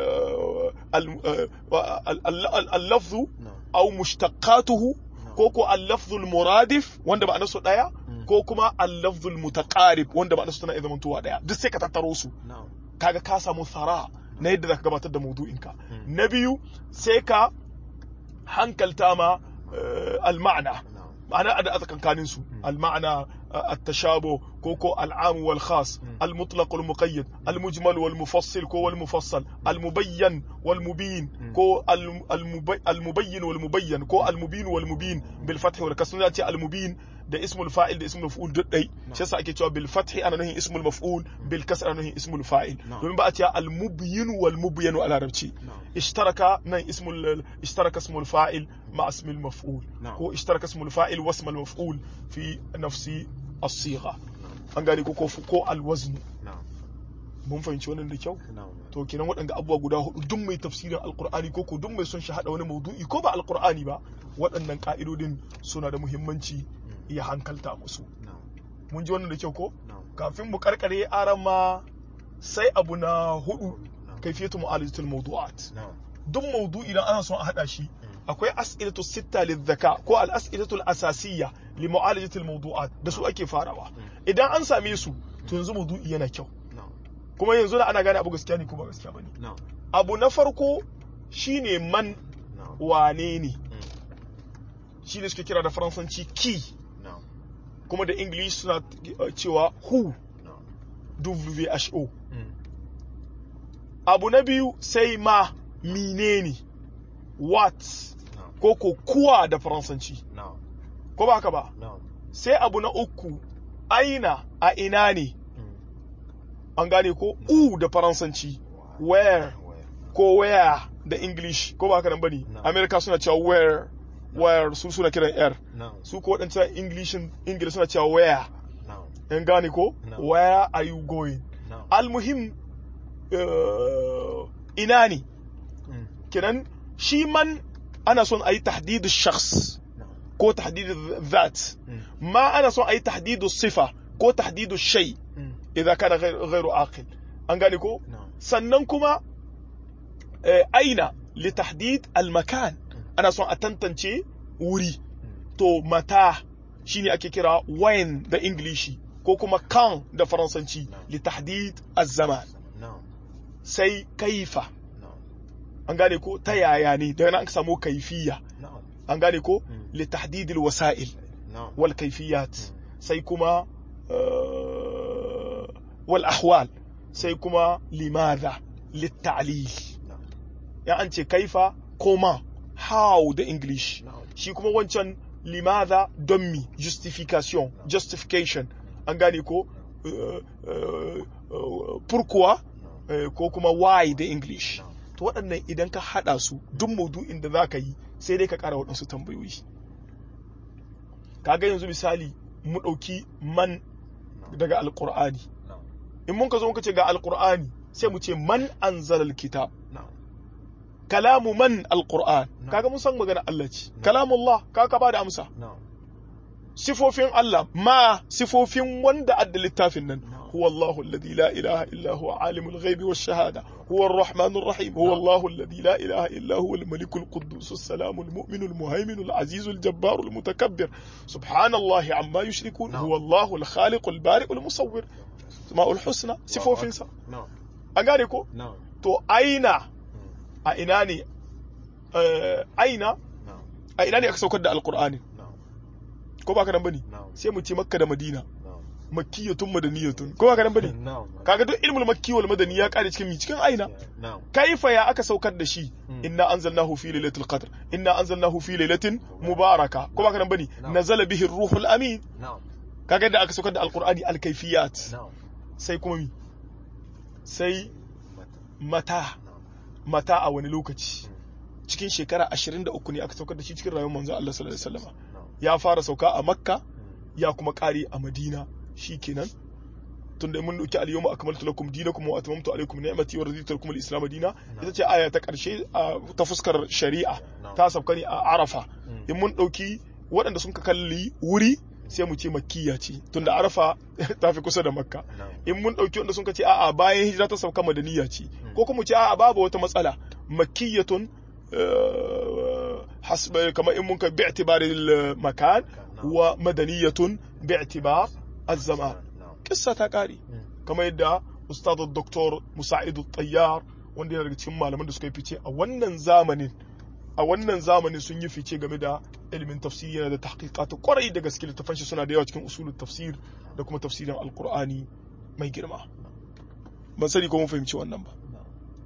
eh, al- eh, al- al- al-lafzu na'am aw mushtaqatuhu ko ko al-lafzu al-muradif wanda ba nasu daya Mm. ko kuma al-lafzu al-mutaqarib wanda ba nasu tana iya zamantowa daya duk sai ka tattaro su na'am kaga ka samu thara na yadda zaka gabatar da maudu'inka Mm. na biyu sai ka hankalta ma eh, al-ma'na na'am ma'ana da tsakankanin su al-ma'na التشابه كوكو العام والخاص المطلق والمقيد المجمل والمفصل كو والمفصل المبين والمبين كو الم- المبي- المبين والمبين كو المبين والمبين بالفتح والكسر ناتي المبين ده اسم الفاعل ده اسم المفعول duk dai shi yasa ake cewa bil fathi ana nahin ismul maf'ul bil kasr ana nahin ismul fa'il Na'am. domin ba a cewa al mubyin wal mubyan a larabci na'am اشترك نعم اسم ال- اشترك اسم الفاعل مع اسم المفعول نعم. هو اشترك اسم الفاعل واسم المفعول في نفس الصيغه an gane ko ko ko alwazn na'am mun fahimci wannan da kyau na'am to kenan waɗanda abubuwa guda hudu duk mai tafsirin alqur'ani ko ko duk mai son shi hada wani maudu'i ko ba alqur'ani ba waɗannan ka'idodin suna da muhimmanci ya hankalta musu na'am mun ji wannan da kyau ko na'am kafin mu karkare arama sai abu na hudu na'am kaifiyatu mu'alajatul mawdu'at na'am duk maudu'i idan ana son a hada shi akwai as'ilatu sitta lidhaka ko al-as'ilatu al-asasiyya li mu'alajati al-mawdu'at da su ake farawa idan an same su to yanzu maudu'i yana kyau na'am kuma yanzu da ana gane abu gaskiya ne ko ba gaskiya bane na'am abu na farko shine man na'am wane ne mm, shi ne suke kira da faransanci ki na'am kuma da english suna uh, cewa who na'am who mm, abu na biyu sai ma menene what na'am ko ko kuwa da faransanci na'am ko ba haka ba na'am sai abu na uku aina a ina ne mm, an gane ko u da faransanci where where ko where da english ko ba haka nan bane No. america suna cewa where where su suna kiran r na'am su ko waɗancan english english suna cewa where na'am an gane ko No. where are you going na'am almuhim uh, ina ne mm, kenan shi man ana son a yi tahdidu shakhs na'am ko tahdidu that mm, ma ana son a yi tahdidu sifa ko tahdidu shay mm, idan kana ghairu aqil an gane ko na'am sannan kuma eh, aina li tahdid al makan ana son a tantance wuri mm, to mata shine ake kira when da ingilishi ko kuma kan da faransanci li tahdid az zaman na'am sai kaifa na'am an gane ko ta yaya ne daga nan aka samu kaifiya na'am an gane ko Mm. li tahdid al wasa'il na'am wal kaifiyat Mm. sai kuma eh, wal ahwal sai kuma limadha lit ta'lil na'am ya an ce kaifa koma how da english na'am shi kuma wancan limadha don mi justification justification an gane ko eh, eh, eh, pourquoi na'am eh, ko kuma why da english na'am to waɗannan idan ka haɗa su duk maudu'in da za ka yi sai dai ka ƙara waɗansu tambayoyi kaga yanzu misali mu ɗauki man daga alƙur'ani na'am in mun ka zo muka ce ga alƙur'ani sai mu ce man anzalal kitab na'am kalamu man alƙur'an No. kaga mun san magana Allah ce No. kalamullah kaga ka bada amsa na'am sifofin Allah ma sifofin wanda adda littafin nan No. هو الله الذي لا إله إلا هو عالم الغيب والشهادة هو الرحمن الرحيم هو No. الله الذي لا إله إلا هو الملك القدوس السلام المؤمن المهيمن العزيز الجبار المتكبر سبحان الله عما يشركون No. هو الله الخالق البارئ المصور اسماء الحسنى sifofin sa na'am an gane ko na'am to aina mm, a ina ne eh, aina na'am a ina ne aka saukar da alqur'ani na'am ko ba ka nan bane na'am sai mu ce makka da madina na'am makkiyatun madaniyatun ko ba ka nan bane na'am kaga duk ilmul makki wal madani ya kare cikin mi cikin aina na'am kaifa ya aka saukar da shi Mm. inna anzalnahu fi lailatul qadr inna anzalnahu fi lailatin mubaraka ko ba ka nan bane No. nazala bihi ruhul amin na'am kaga yadda aka saukar da alqur'ani alkayfiyat na'am sai kuma mi sai mata mata na'am mata a wani lokaci Mm. cikin shekara 23 ne aka saukar da shi cikin rayuwar manzon Allah sallallahu alaihi wasallam na'am ya fara sauka a makka mm, ya kuma kare a madina shikenan tunda mun dauki al-yawma akmaltu lakum dinakum wa atmamtu alaykum ni'mati wa raditu lakum al-islam dina ita ce aya ta karshe a- ta fuskar shari'a ta sauka ne a arafa mm, in mun dauki waɗanda sun ka kalli wuri sai mu ce makkiya ce tunda arafa ta fi kusa da makka na'am in mun dauki wanda sun ka ce a'a bayan hijira ta sauka madaniya ce Mm. ko kuma mu ce a'a babu wata matsala makkiyatun eh, hasba kamar in mun ka bi'tibaril makan na'am wa madaniyatun bi'tibar az-zaman na'am kissa ta kare mm, kamar yadda ustad doktor musa'idu tayyar wanda yana daga cikin malaman da suka yi fice a wannan zamanin a wannan zamanin sun yi fice game da ilimin tafsiri yana da tahqiqat kwarai da gaske littafan shi suna da yawa cikin usulul tafsir da kuma tafsirin alqur'ani mai girma ban sani ko mun fahimci wannan ba na'am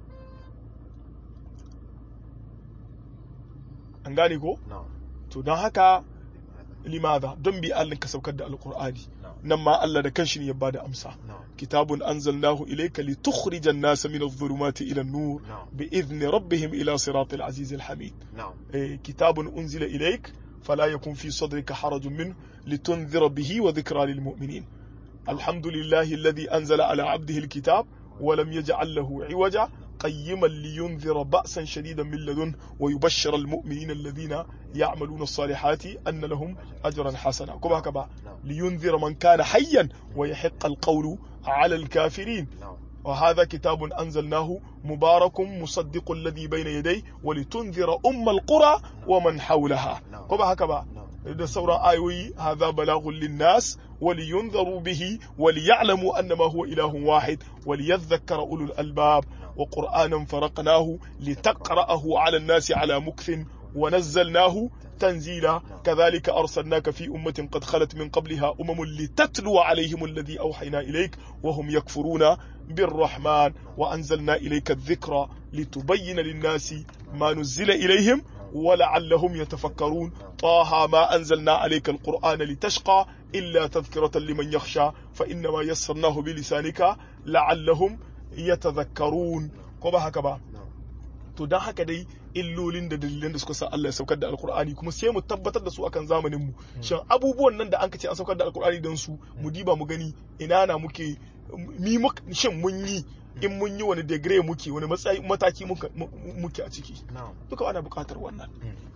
an gane ko na'am to don haka limadha don bi Allah ka saukar da alqur'ani na'am nan ma Allah da kanshi ne ya bada amsa na'am كتاب أنزلناه إليك لتخرج الناس من الظلمات إلى النور نعم بإذن ربهم إلى صراط العزيز الحميد نعم إيه، كتاب أنزل إليك فلا يكن في صدرك حرج منه لتنذر به وذكرى للمؤمنين الحمد لله الذي أنزل على عبده الكتاب ولم يجعل له عوجا قيما لينذر بأسا شديدا من لدنه ويبشر المؤمنين الذين يعملون الصالحات أن لهم أجرا حسنا كما كما نعم لينذر من كان حيا ويحق القول على الكافرين نعم وهذا كتاب أنزلناه مبارك مصدق الذي بين يديه ولتنذر أم القرى ومن حولها نعم. كما هكذا نعم da sauran ayoyi hadha balaghun linnas waliyunzaru bihi waliya'lamu annama huwa ilahun wahid waliyadhakkara ulul albab wa qur'anan faraqnahu litaqra'ahu 'ala an-nasi 'ala mukthin wa nazzalnahu تنزيلا كذلك أرسلناك في أمة قد خلت من قبلها أمم لتتلو عليهم الذي أوحينا إليك وهم يكفرون بالرحمن وأنزلنا إليك الذكر لتبين للناس ما نزل إليهم ولعلهم يتفكرون طه ما أنزلنا عليك القرآن لتشقى إلا تذكرة لمن يخشى فإنما يسرناه بلسانك لعلهم يتذكرون كما هكذا to don haka dai illolin da dalilan da suka sa Allah ya saukar da alkur'ani kuma sai mu tabbatar da su akan zamanin mu shin abubuwan nan da an ce an saukar da alkur'ani don su mu diba mu gani ina na muke mi shin mun yi in mun yi wani degree muke wani matsayi mataki muke a ciki duka ana buƙatar wannan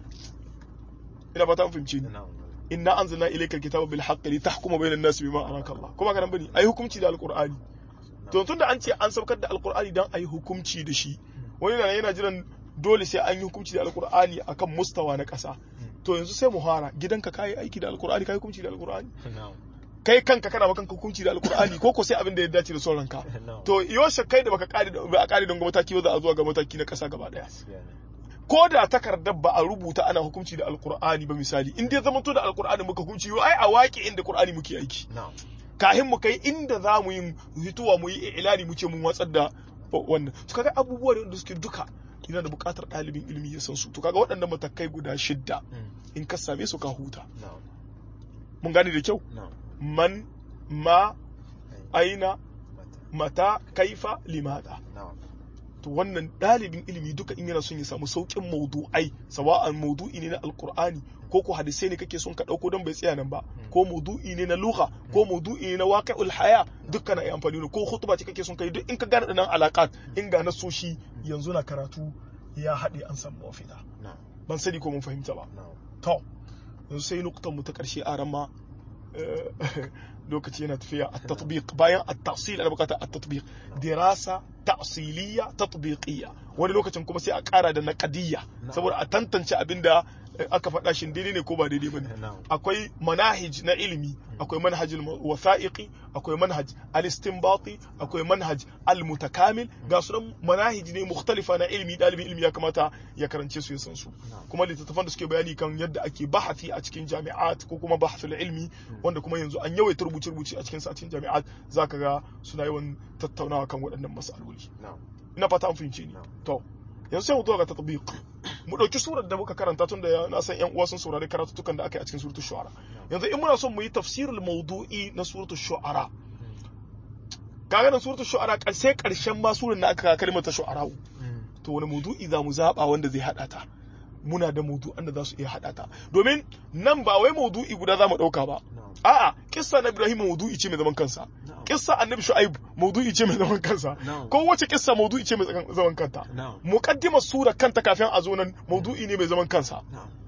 ina ba ta fahimci ni inna anzalna ilayka alkitaba bil haqqi litahkuma bayna an-nasi bima araka Allah kuma ga nan bane ayi hukunci da alkur'ani to tunda an ce an saukar da alkur'ani dan ayi hukunci da shi wani na yana jiran dole sai an yi hukunci da alkur'ani akan mustawa na ƙasa to yanzu sai mu fara gidanka kayi aiki da alkur'ani kayi hukunci da alkur'ani kai kanka kana makanka hukunci da alkur'ani ko ko sai abin da ya dace da son ranka to yoshe kai da baka kare ba a kare don mataki ba za a zuwa ga mataki na ƙasa gaba daya ko da takardar ba a rubuta ana hukunci da alkur'ani ba misali in dai zama to da alkur'ani muka hukunci ai a waƙi inda qur'ani muke aiki kahin mu kai inda za mu yi hituwa mu yi ilani mu ce mun watsar da wannan to kaga abubuwa ne wanda suke duka yana da buƙatar ɗalibin ilimi ya san su to kaga waɗannan matakai guda shidda in ka same su ka huta mun gane da kyau man ma aina mata kaifa limada to wannan ɗalibin ilimi duka in yana son ya samu sauƙin maudu'ai sawa'an maudu'i ne na alkur'ani ko ko hadisai ne kake son ka ɗauko don bai tsaya nan ba ko maudu'i ne na lugha ko maudu'i ne na waqi'ul haya dukkan na amfani da ko khutba ce kake son kai duk in ka gane nan alaƙat in ga nasoshi yanzu na karatu ya haɗe an samu mafita ban sani ko mun fahimta ba to yanzu sai nuktan mu ta ƙarshe a rama lokaci yana tafiya a tatbiq bayan a tahsil ana bukata a tatbiq dirasa ta'siliya tatbiqiyya wani lokacin kuma sai a ƙara da naqadiyya saboda a tantance abinda aka faɗa shi daidai ne ko ba daidai bane akwai manahij na ilimi akwai manhajul wasa'iqi akwai manhaj al-istinbati akwai manhaj al-mutakamil ga su manahij ne mukhtalifa na ilimi dalibin ilimi ya kamata ya karance su ya san su kuma littattafan da suke bayani kan yadda ake bahasi a cikin jami'at ko kuma bahasul ilmi wanda kuma yanzu an yawaita rubuce rubuce a cikin satin jami'at zaka ga suna yawan tattaunawa kan waɗannan mas'aloli ina fata an fahimce ni to yanzu sai mu zo ga tatbiq mu dauki surar da muka karanta tun da na san yan uwa sun saurari karatutukan da aka yi a cikin suratul shu'ara yanzu in muna son mu yi tafsirul mawdu'i na suratul shu'ara kaga nan suratul shu'ara sai karshen ma surar da aka kalmar ta shu'ara to wani mawdu'i za mu zaba wanda zai hada ta muna da mawdu'an da za su iya hada ta domin nan ba wai mawdu'i guda za mu dauka ba a'a kissa na Ibrahim mawdu'i ce mai zaman kansa kissa annabi Shu'aib mawdu'i ce mai zaman kansa ko wace kissa mawdu'i ce mai zaman kanta muqaddimar sura kanta kafin a zo nan mawdu'i ne mai zaman kansa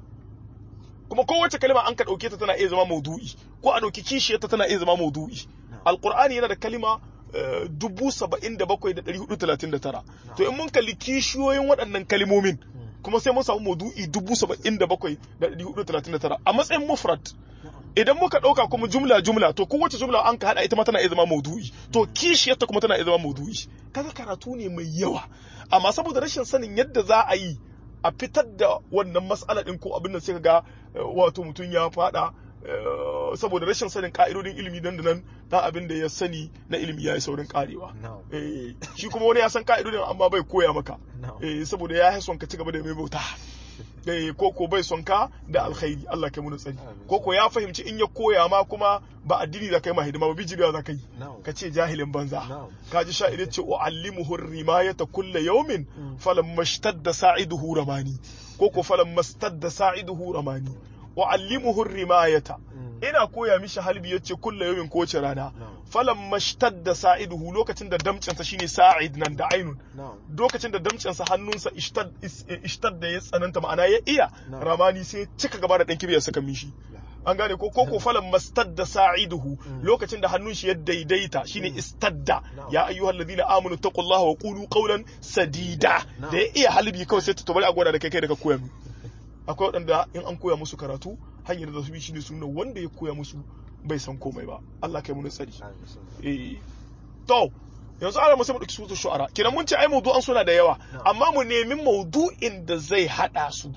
kuma kowace kalma an ka dauke ta tana iya zama mawdu'i ko a dauki kishiyarta tana iya zama mawdu'i alqur'ani yana da kalima dubu saba'in da bakwai da ɗari hudu talatin da tara to in mun kalli kishiyoyin waɗannan kalimomin kuma sai mun samu maudu'i dubu saba'in da bakwai da ɗari hudu talatin da tara a matsayin mufrad idan muka ɗauka kuma jumla jumla to kowace jumla an ka haɗa ita ma tana iya zama maudu'i to kishiyarta kuma tana iya zama maudu'i kaga karatu ne mai yawa amma saboda rashin sanin yadda za a yi a fitar da wannan matsala ɗin ko abin da sai ga wato mutum ya faɗa saboda rashin sanin ka'idodin ilimi nan da nan dan abin da ya sani na ilimi ya yi saurin karewa shi kuma wani ya san ka'idodin amma bai koya maka saboda ya yi son ka ci gaba da mai bauta ko ko bai son ka da alkhairi Allah kai mu tsari ko ko ya fahimci in ya koya ma kuma ba addini da kai ma hidima ba bijiriya za ka yi ka ce jahilin banza ka ji sha'ir ce uallimuhu rimayata kulla yawmin falamma ishtadda sa'iduhu ramani ko ko falamma istadda sa'iduhu ramani uallimuhu rimayata ina koya mishi halbi yace kulla yawmin ko wace rana falan mashtadda sa'iduhu lokacin da damcinsa shine sa'id nan da ainun lokacin da damcinsa hannunsa ishtadda ya tsananta ma'ana ya iya ramani sai cika gaba da dan kibiyar saka mishi an gane ko koko falan mastadda sa'iduhu lokacin da hannun shi ya daidaita shine istadda ya ayyuhal ladina amanu taqullaha wa qulu qawlan sadida da ya iya halbi kawai sai ta bari a gwada da kai kai da ka koya mu akwai waɗanda in an koya musu karatu hanyar da su bi shine suna wanda ya koya musu bai san komai ba Allah kai mu tsari eh to yanzu ana musamman ɗauki suratul shu'ara kenan mun ce ai mawdu'an suna da yawa amma mu nemi mawdu'in da zai hada su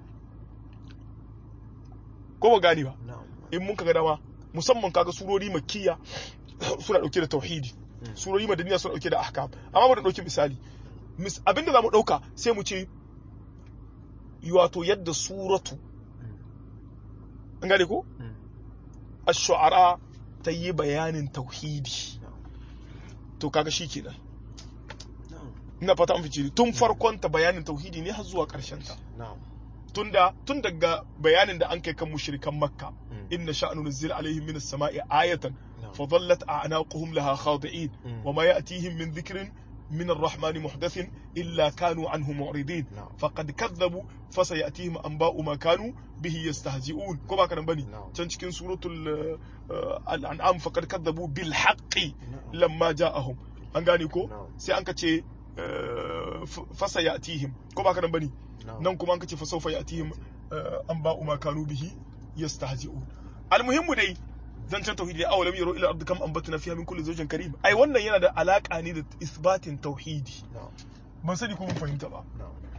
ko ba gani ba in mun kaga dama musamman kaga surori makkiya suna dauke da tauhidi surori madaniya suna dauke da ahkam amma mu da dauki misali abinda zamu dauka sai mu ce wato yadda suratu an gane ko ash-shu'ara ta yi bayanin tauhidi to kaga shikenan ina fata an fice tun farkon ta bayanin tauhidi ne har zuwa karshen ta tunda tun daga bayanin da an kai kan mushrikan makka inna sha'nu nuzil alaihim minas sama'i ayatan fa dhallat a'naquhum laha khadi'in wa ma ya'tihim min dhikrin من الرحمن محدث إلا كانوا عنه معرضين فقد كذبوا فسيأتيهم أنباء ما كانوا به يستهزئون كما كان بني تنشكين سورة الأنعام فقد كذبوا بالحق لما جاءهم أنغاني كو سي أنك تشي فسيأتيهم كما كان بني nan kuma an kace fa sawfa yatihim an ba'u ma kanu bihi yastahzi'un almuhimmu dai zancen tauhidi aw lam yaru ila ardi kam ambatna fiha min kulli zawjin karim ai wannan yana da alaka ne da isbatin tauhidi ban sani ko mun fahimta ba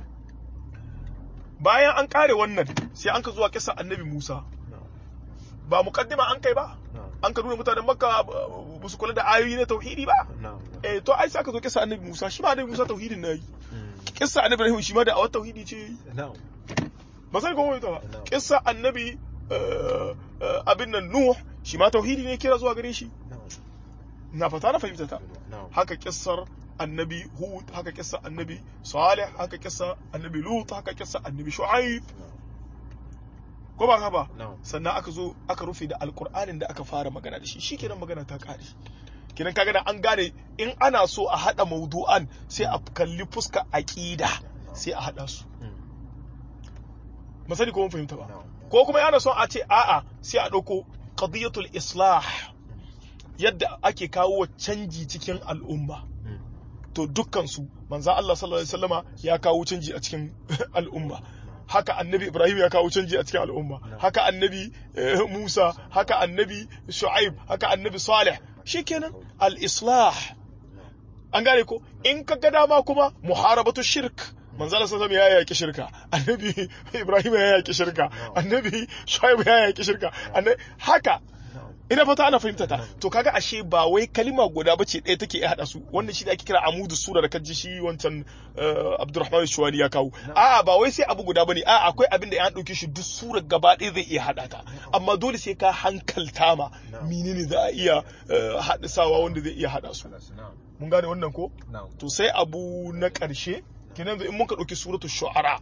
bayan an kare wannan sai an ka zuwa kisa annabi Musa ba muqaddima an kai ba an ka nuna mutanen makka ba su kula da ayoyi na tauhidi ba eh to ai sai aka zo kisa annabi Musa shi ma annabi Musa tauhidin nayi kissa annabi Ibrahim shi ma da awar tauhidi ce ba sai kuma ba kissa annabi abin nan Nuh shi ma tauhidi ne kira zuwa gare shi na fata na fahimta ta haka kissar annabi Hud haka kissa annabi Salih haka kissa annabi Lut haka kissa annabi Shu'aib ko ba ka ba sannan aka zo aka rufe da alkur'anin da aka fara magana da shi shikenan magana ta kare kinan kaga da an gane in ana so a hada maudu'an sai a kalli fuska aqida sai a hada su masani ko mun fahimta ba ko kuma yana son a ce a'a sai a dauko qadiyatul islah yadda ake kawo canji cikin al'umma to dukkan su manzo Allah sallallahu alaihi wasallama ya kawo canji a cikin al'umma haka annabi Ibrahim ya kawo canji a cikin al'umma haka annabi Musa haka annabi Shu'aib haka annabi Salih shikenan al-islah an gane ko in ka ga dama kuma muharabatu shirk manzala sallallahu ya yaki shirka annabi Ibrahim ya yaki shirka annabi Shu'aib ya yaki shirka haka ina fata ana fahimta ta to kaga ashe ba wai kalima guda bace ɗaya take iya hada su wannan shi da ake kira amudu sura da kaji shi wancan Abdurrahman Shuwani ya kawo a'a ba wai sai abu guda bane a'a akwai abin da ya dauke shi duk sura gaba ɗaya zai iya hada ta amma dole sai ka hankalta ma menene za a iya hadisawa wanda zai iya hada su mun gane wannan ko to sai abu na ƙarshe kenan in muka dauki suratul shu'ara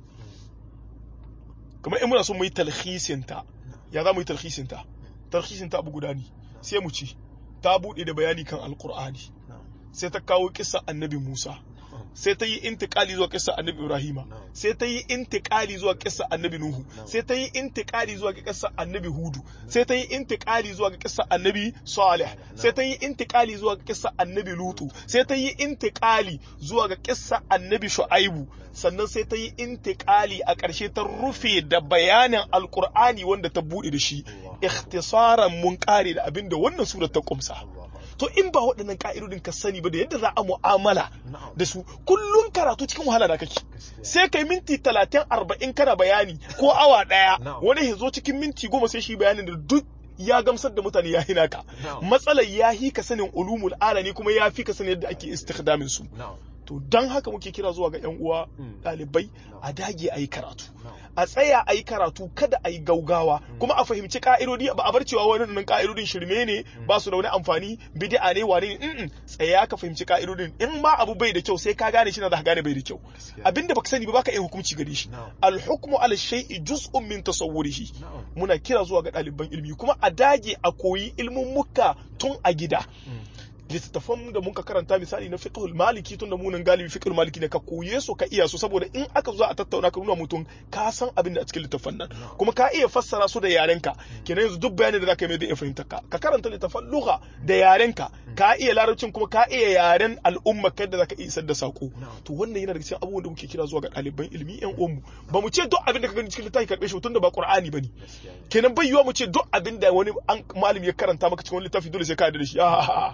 kamar in muna so mu yi talhisin ta ya za mu yi talhisin ta tarhishin ta abu guda ne sai mu ci ta bude da bayani kan alkur'ani sai ta kawo kissa annabi musa sai ta yi intikali zuwa kissa annabi ibrahima sai ta yi intikali zuwa kissa annabi nuhu sai ta yi intikali zuwa kissa annabi hudu sai ta yi intikali zuwa kissa annabi salih sai ta yi intikali zuwa kissa annabi lutu sai ta yi intikali zuwa ga kissa annabi shu'aibu sannan sai ta yi intikali a ƙarshe ta rufe da bayanin alkur'ani wanda ta bude da shi ikhtisaran mun kare da abinda wannan surar ta kumsa to in ba waɗannan ka'idodin ka sani ba da yadda za a mu'amala da su kullun karatu cikin wahala da kake sai kai minti talatin arba'in kana bayani ko awa ɗaya wani ya zo cikin minti goma sai shi bayanin da duk ya gamsar da mutane ya hina ka matsalar ya hi ka sanin ulumul alani kuma ya fi ka sanin yadda ake istikhdamin su to don haka muke kira zuwa ga 'yan uwa ɗalibai a dage a yi karatu a tsaya a yi karatu kada a yi gaugawa kuma a fahimci ka'idodi ba a bar cewa wannan ka'idodin shirme ne ba su da wani amfani bid'a ne wane ne tsaya ka fahimci ka'idodin in ma abu bai da kyau sai ka gane shi na da gane bai da kyau abinda baka sani ba baka iya hukunci gare shi al hukmu ala shay'i juz'un min tasawwurihi muna kira zuwa ga ɗaliban ilimi kuma a dage a koyi ilmin muka tun a gida littattafan da muka karanta misali na fiqhul maliki tun da munan galibi fiqhul maliki ne ka koye su ka iya su saboda in aka zo a tattauna ka nuna mutum ka san abin da a cikin littattafan nan kuma ka iya fassara su da yarenka kenan yanzu duk bayanin da zaka yi mai zai iya fahimta ka ka karanta littattafan lugha da yarenka ka iya larabcin kuma ka iya yaren al'umma kai da zaka iya isar da sako to wannan yana daga cikin abubuwan da muke kira zuwa ga ɗaliban ilimi yan uwanmu ba mu ce duk abin da ka gani cikin littafi karɓe shi tun da ba qur'ani bane kenan bai yiwa mu ce duk abin da wani malami ya karanta maka cikin wani littafi dole sai ka yarda da shi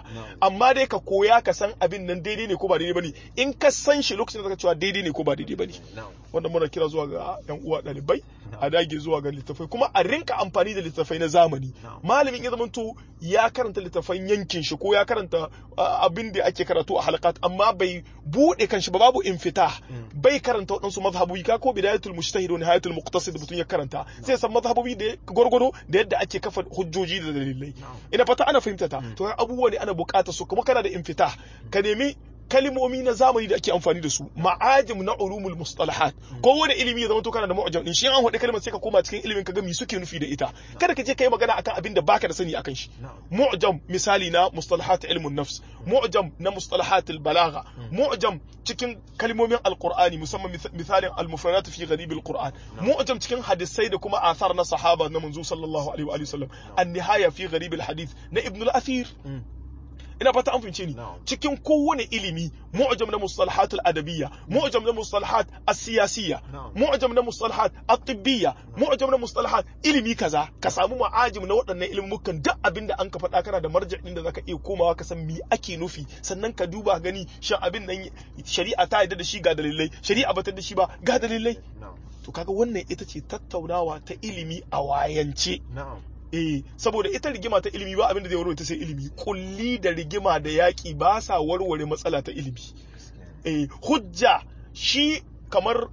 amma dai ka koya ka san abin nan daidai ne ko ba daidai bane in ka san shi lokacin da ka cewa daidai ne ko ba daidai bane na'am wanda muna kira zuwa ga yan uwa ɗalibai a dage zuwa ga littafai kuma a rinka amfani da littafai na zamani Na'am. malamin ya zamanto ya karanta littafan yankin shi ko ya karanta uh, abin da ake karatu a halakat amma bai bude kanshi ba babu infita bai karanta waɗansu mazhabobi ka ko bidayatul mujtahid wa nihayatul muqtasid mutum ya karanta sai san mazhabobi da gwargwado da yadda ake kafa hujjoji da dalilai Na'am. ina fata ana fahimta ta to abubuwa ne ana buƙatar su kuma kana da infita ka nemi kalimomi na zamani da ake amfani da su ma'ajim na ulumul mustalahat ko wani ilimi ya zama to kana da mu'jam din shi an hade kalmar sai ka koma cikin ilimin ka ga me suke nufi da ita kada ka je kai magana akan abin da baka da sani akan shi na'am mu'jam misali na mustalahat ilmun nafs mu'jam na mustalahat balagha mu'jam cikin kalmomin alqur'ani musamman mis- misalin al-mufradat fi gharib al-qur'an mu'jam cikin hadisai da kuma athar na sahaba na manzo sallallahu alaihi wa alihi wasallam an-nihaya fi gharib al-hadith na ibn al-athir Mm. ina fata an fahimce ni Na'am. cikin kowane ilimi mu'jam na mustalahat al-adabiyya mu'jam na mustalahat as-siyasiyya Na'am. mu'jam na mustalahat at-tibbiyya mu'jam na mustalahat ilimi kaza ka samu ma'ajim na waɗannan ilimukan duk abinda an ka faɗa kana da marja'in da zaka iya komawa ka san me ake nufi sannan ka duba gani shin abin nan shari'a ta yarda da shi ga dalilai shari'a ba ta da shi ba ga dalilai na'am to kaga wannan ita ce tattaunawa ta ilimi a wayance na'am Eh, saboda ita rigima ta ilimi ba abin da zai warware ta sai ilimi. Kulli da rigima da yaƙi ba sa warware matsala ta ilimi. Eh, hujja shi kamar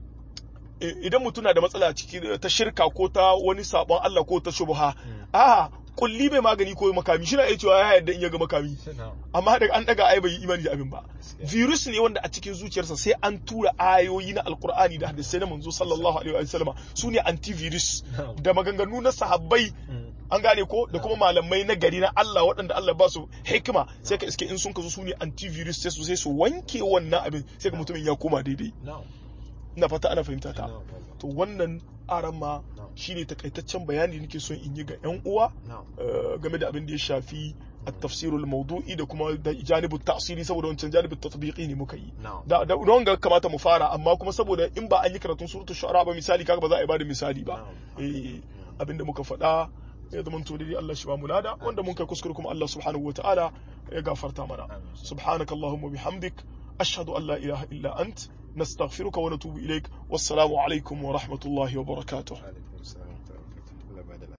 eh, idan mutum na da matsala ciki ta shirka ko ta wani sabon Allah ko ta shubha. A kulli bai magani ko makami shi na iya cewa ya yarda in ya ga makami. na'am Amma daga an daga ai bai yi imani da abin ba. Gaskiya. Virus ne wanda a cikin zuciyarsa sai an tura ayoyi na Alkur'ani da hadisai na manzo sallallahu alaihi wa sallama su ne antivirus Na'am. da maganganu na sahabbai Mm. an gane ko da kuma malamai na gari na Allah waɗanda Allah ba su hikima sai ka iske in sun ka zo su ne antivirus sai su sai su wanke wannan abin sai ka mutumin ya koma daidai na'am ina fata ana fahimta ta na'am to wannan aran ma Na'am. shine takaitaccen bayani nake son in yi ga yan uwa na'am eh, game da abin da ya shafi التفسير الموضوعي da kuma da janibu ta'siri saboda wancan janibu tatbiqi ne muka yi na'am da da don ga kamata mu fara amma kuma saboda in ba an yi karatun suratul shu'ara ba misali kaga ba za a yi bada misali ba Na'am. eh abinda muka faɗa ya zama to dai Allah shi ba mu lada wanda mun kai kuskure kuma Allah subhanahu wataala ya gafarta mana Amin. subhanakallahumma bihamdik ashhadu an la ilaha illa ant nastaghfiruka wa natubu ilaik wassalamu alaikum wa rahmatullahi wa barakatuh Alaikum.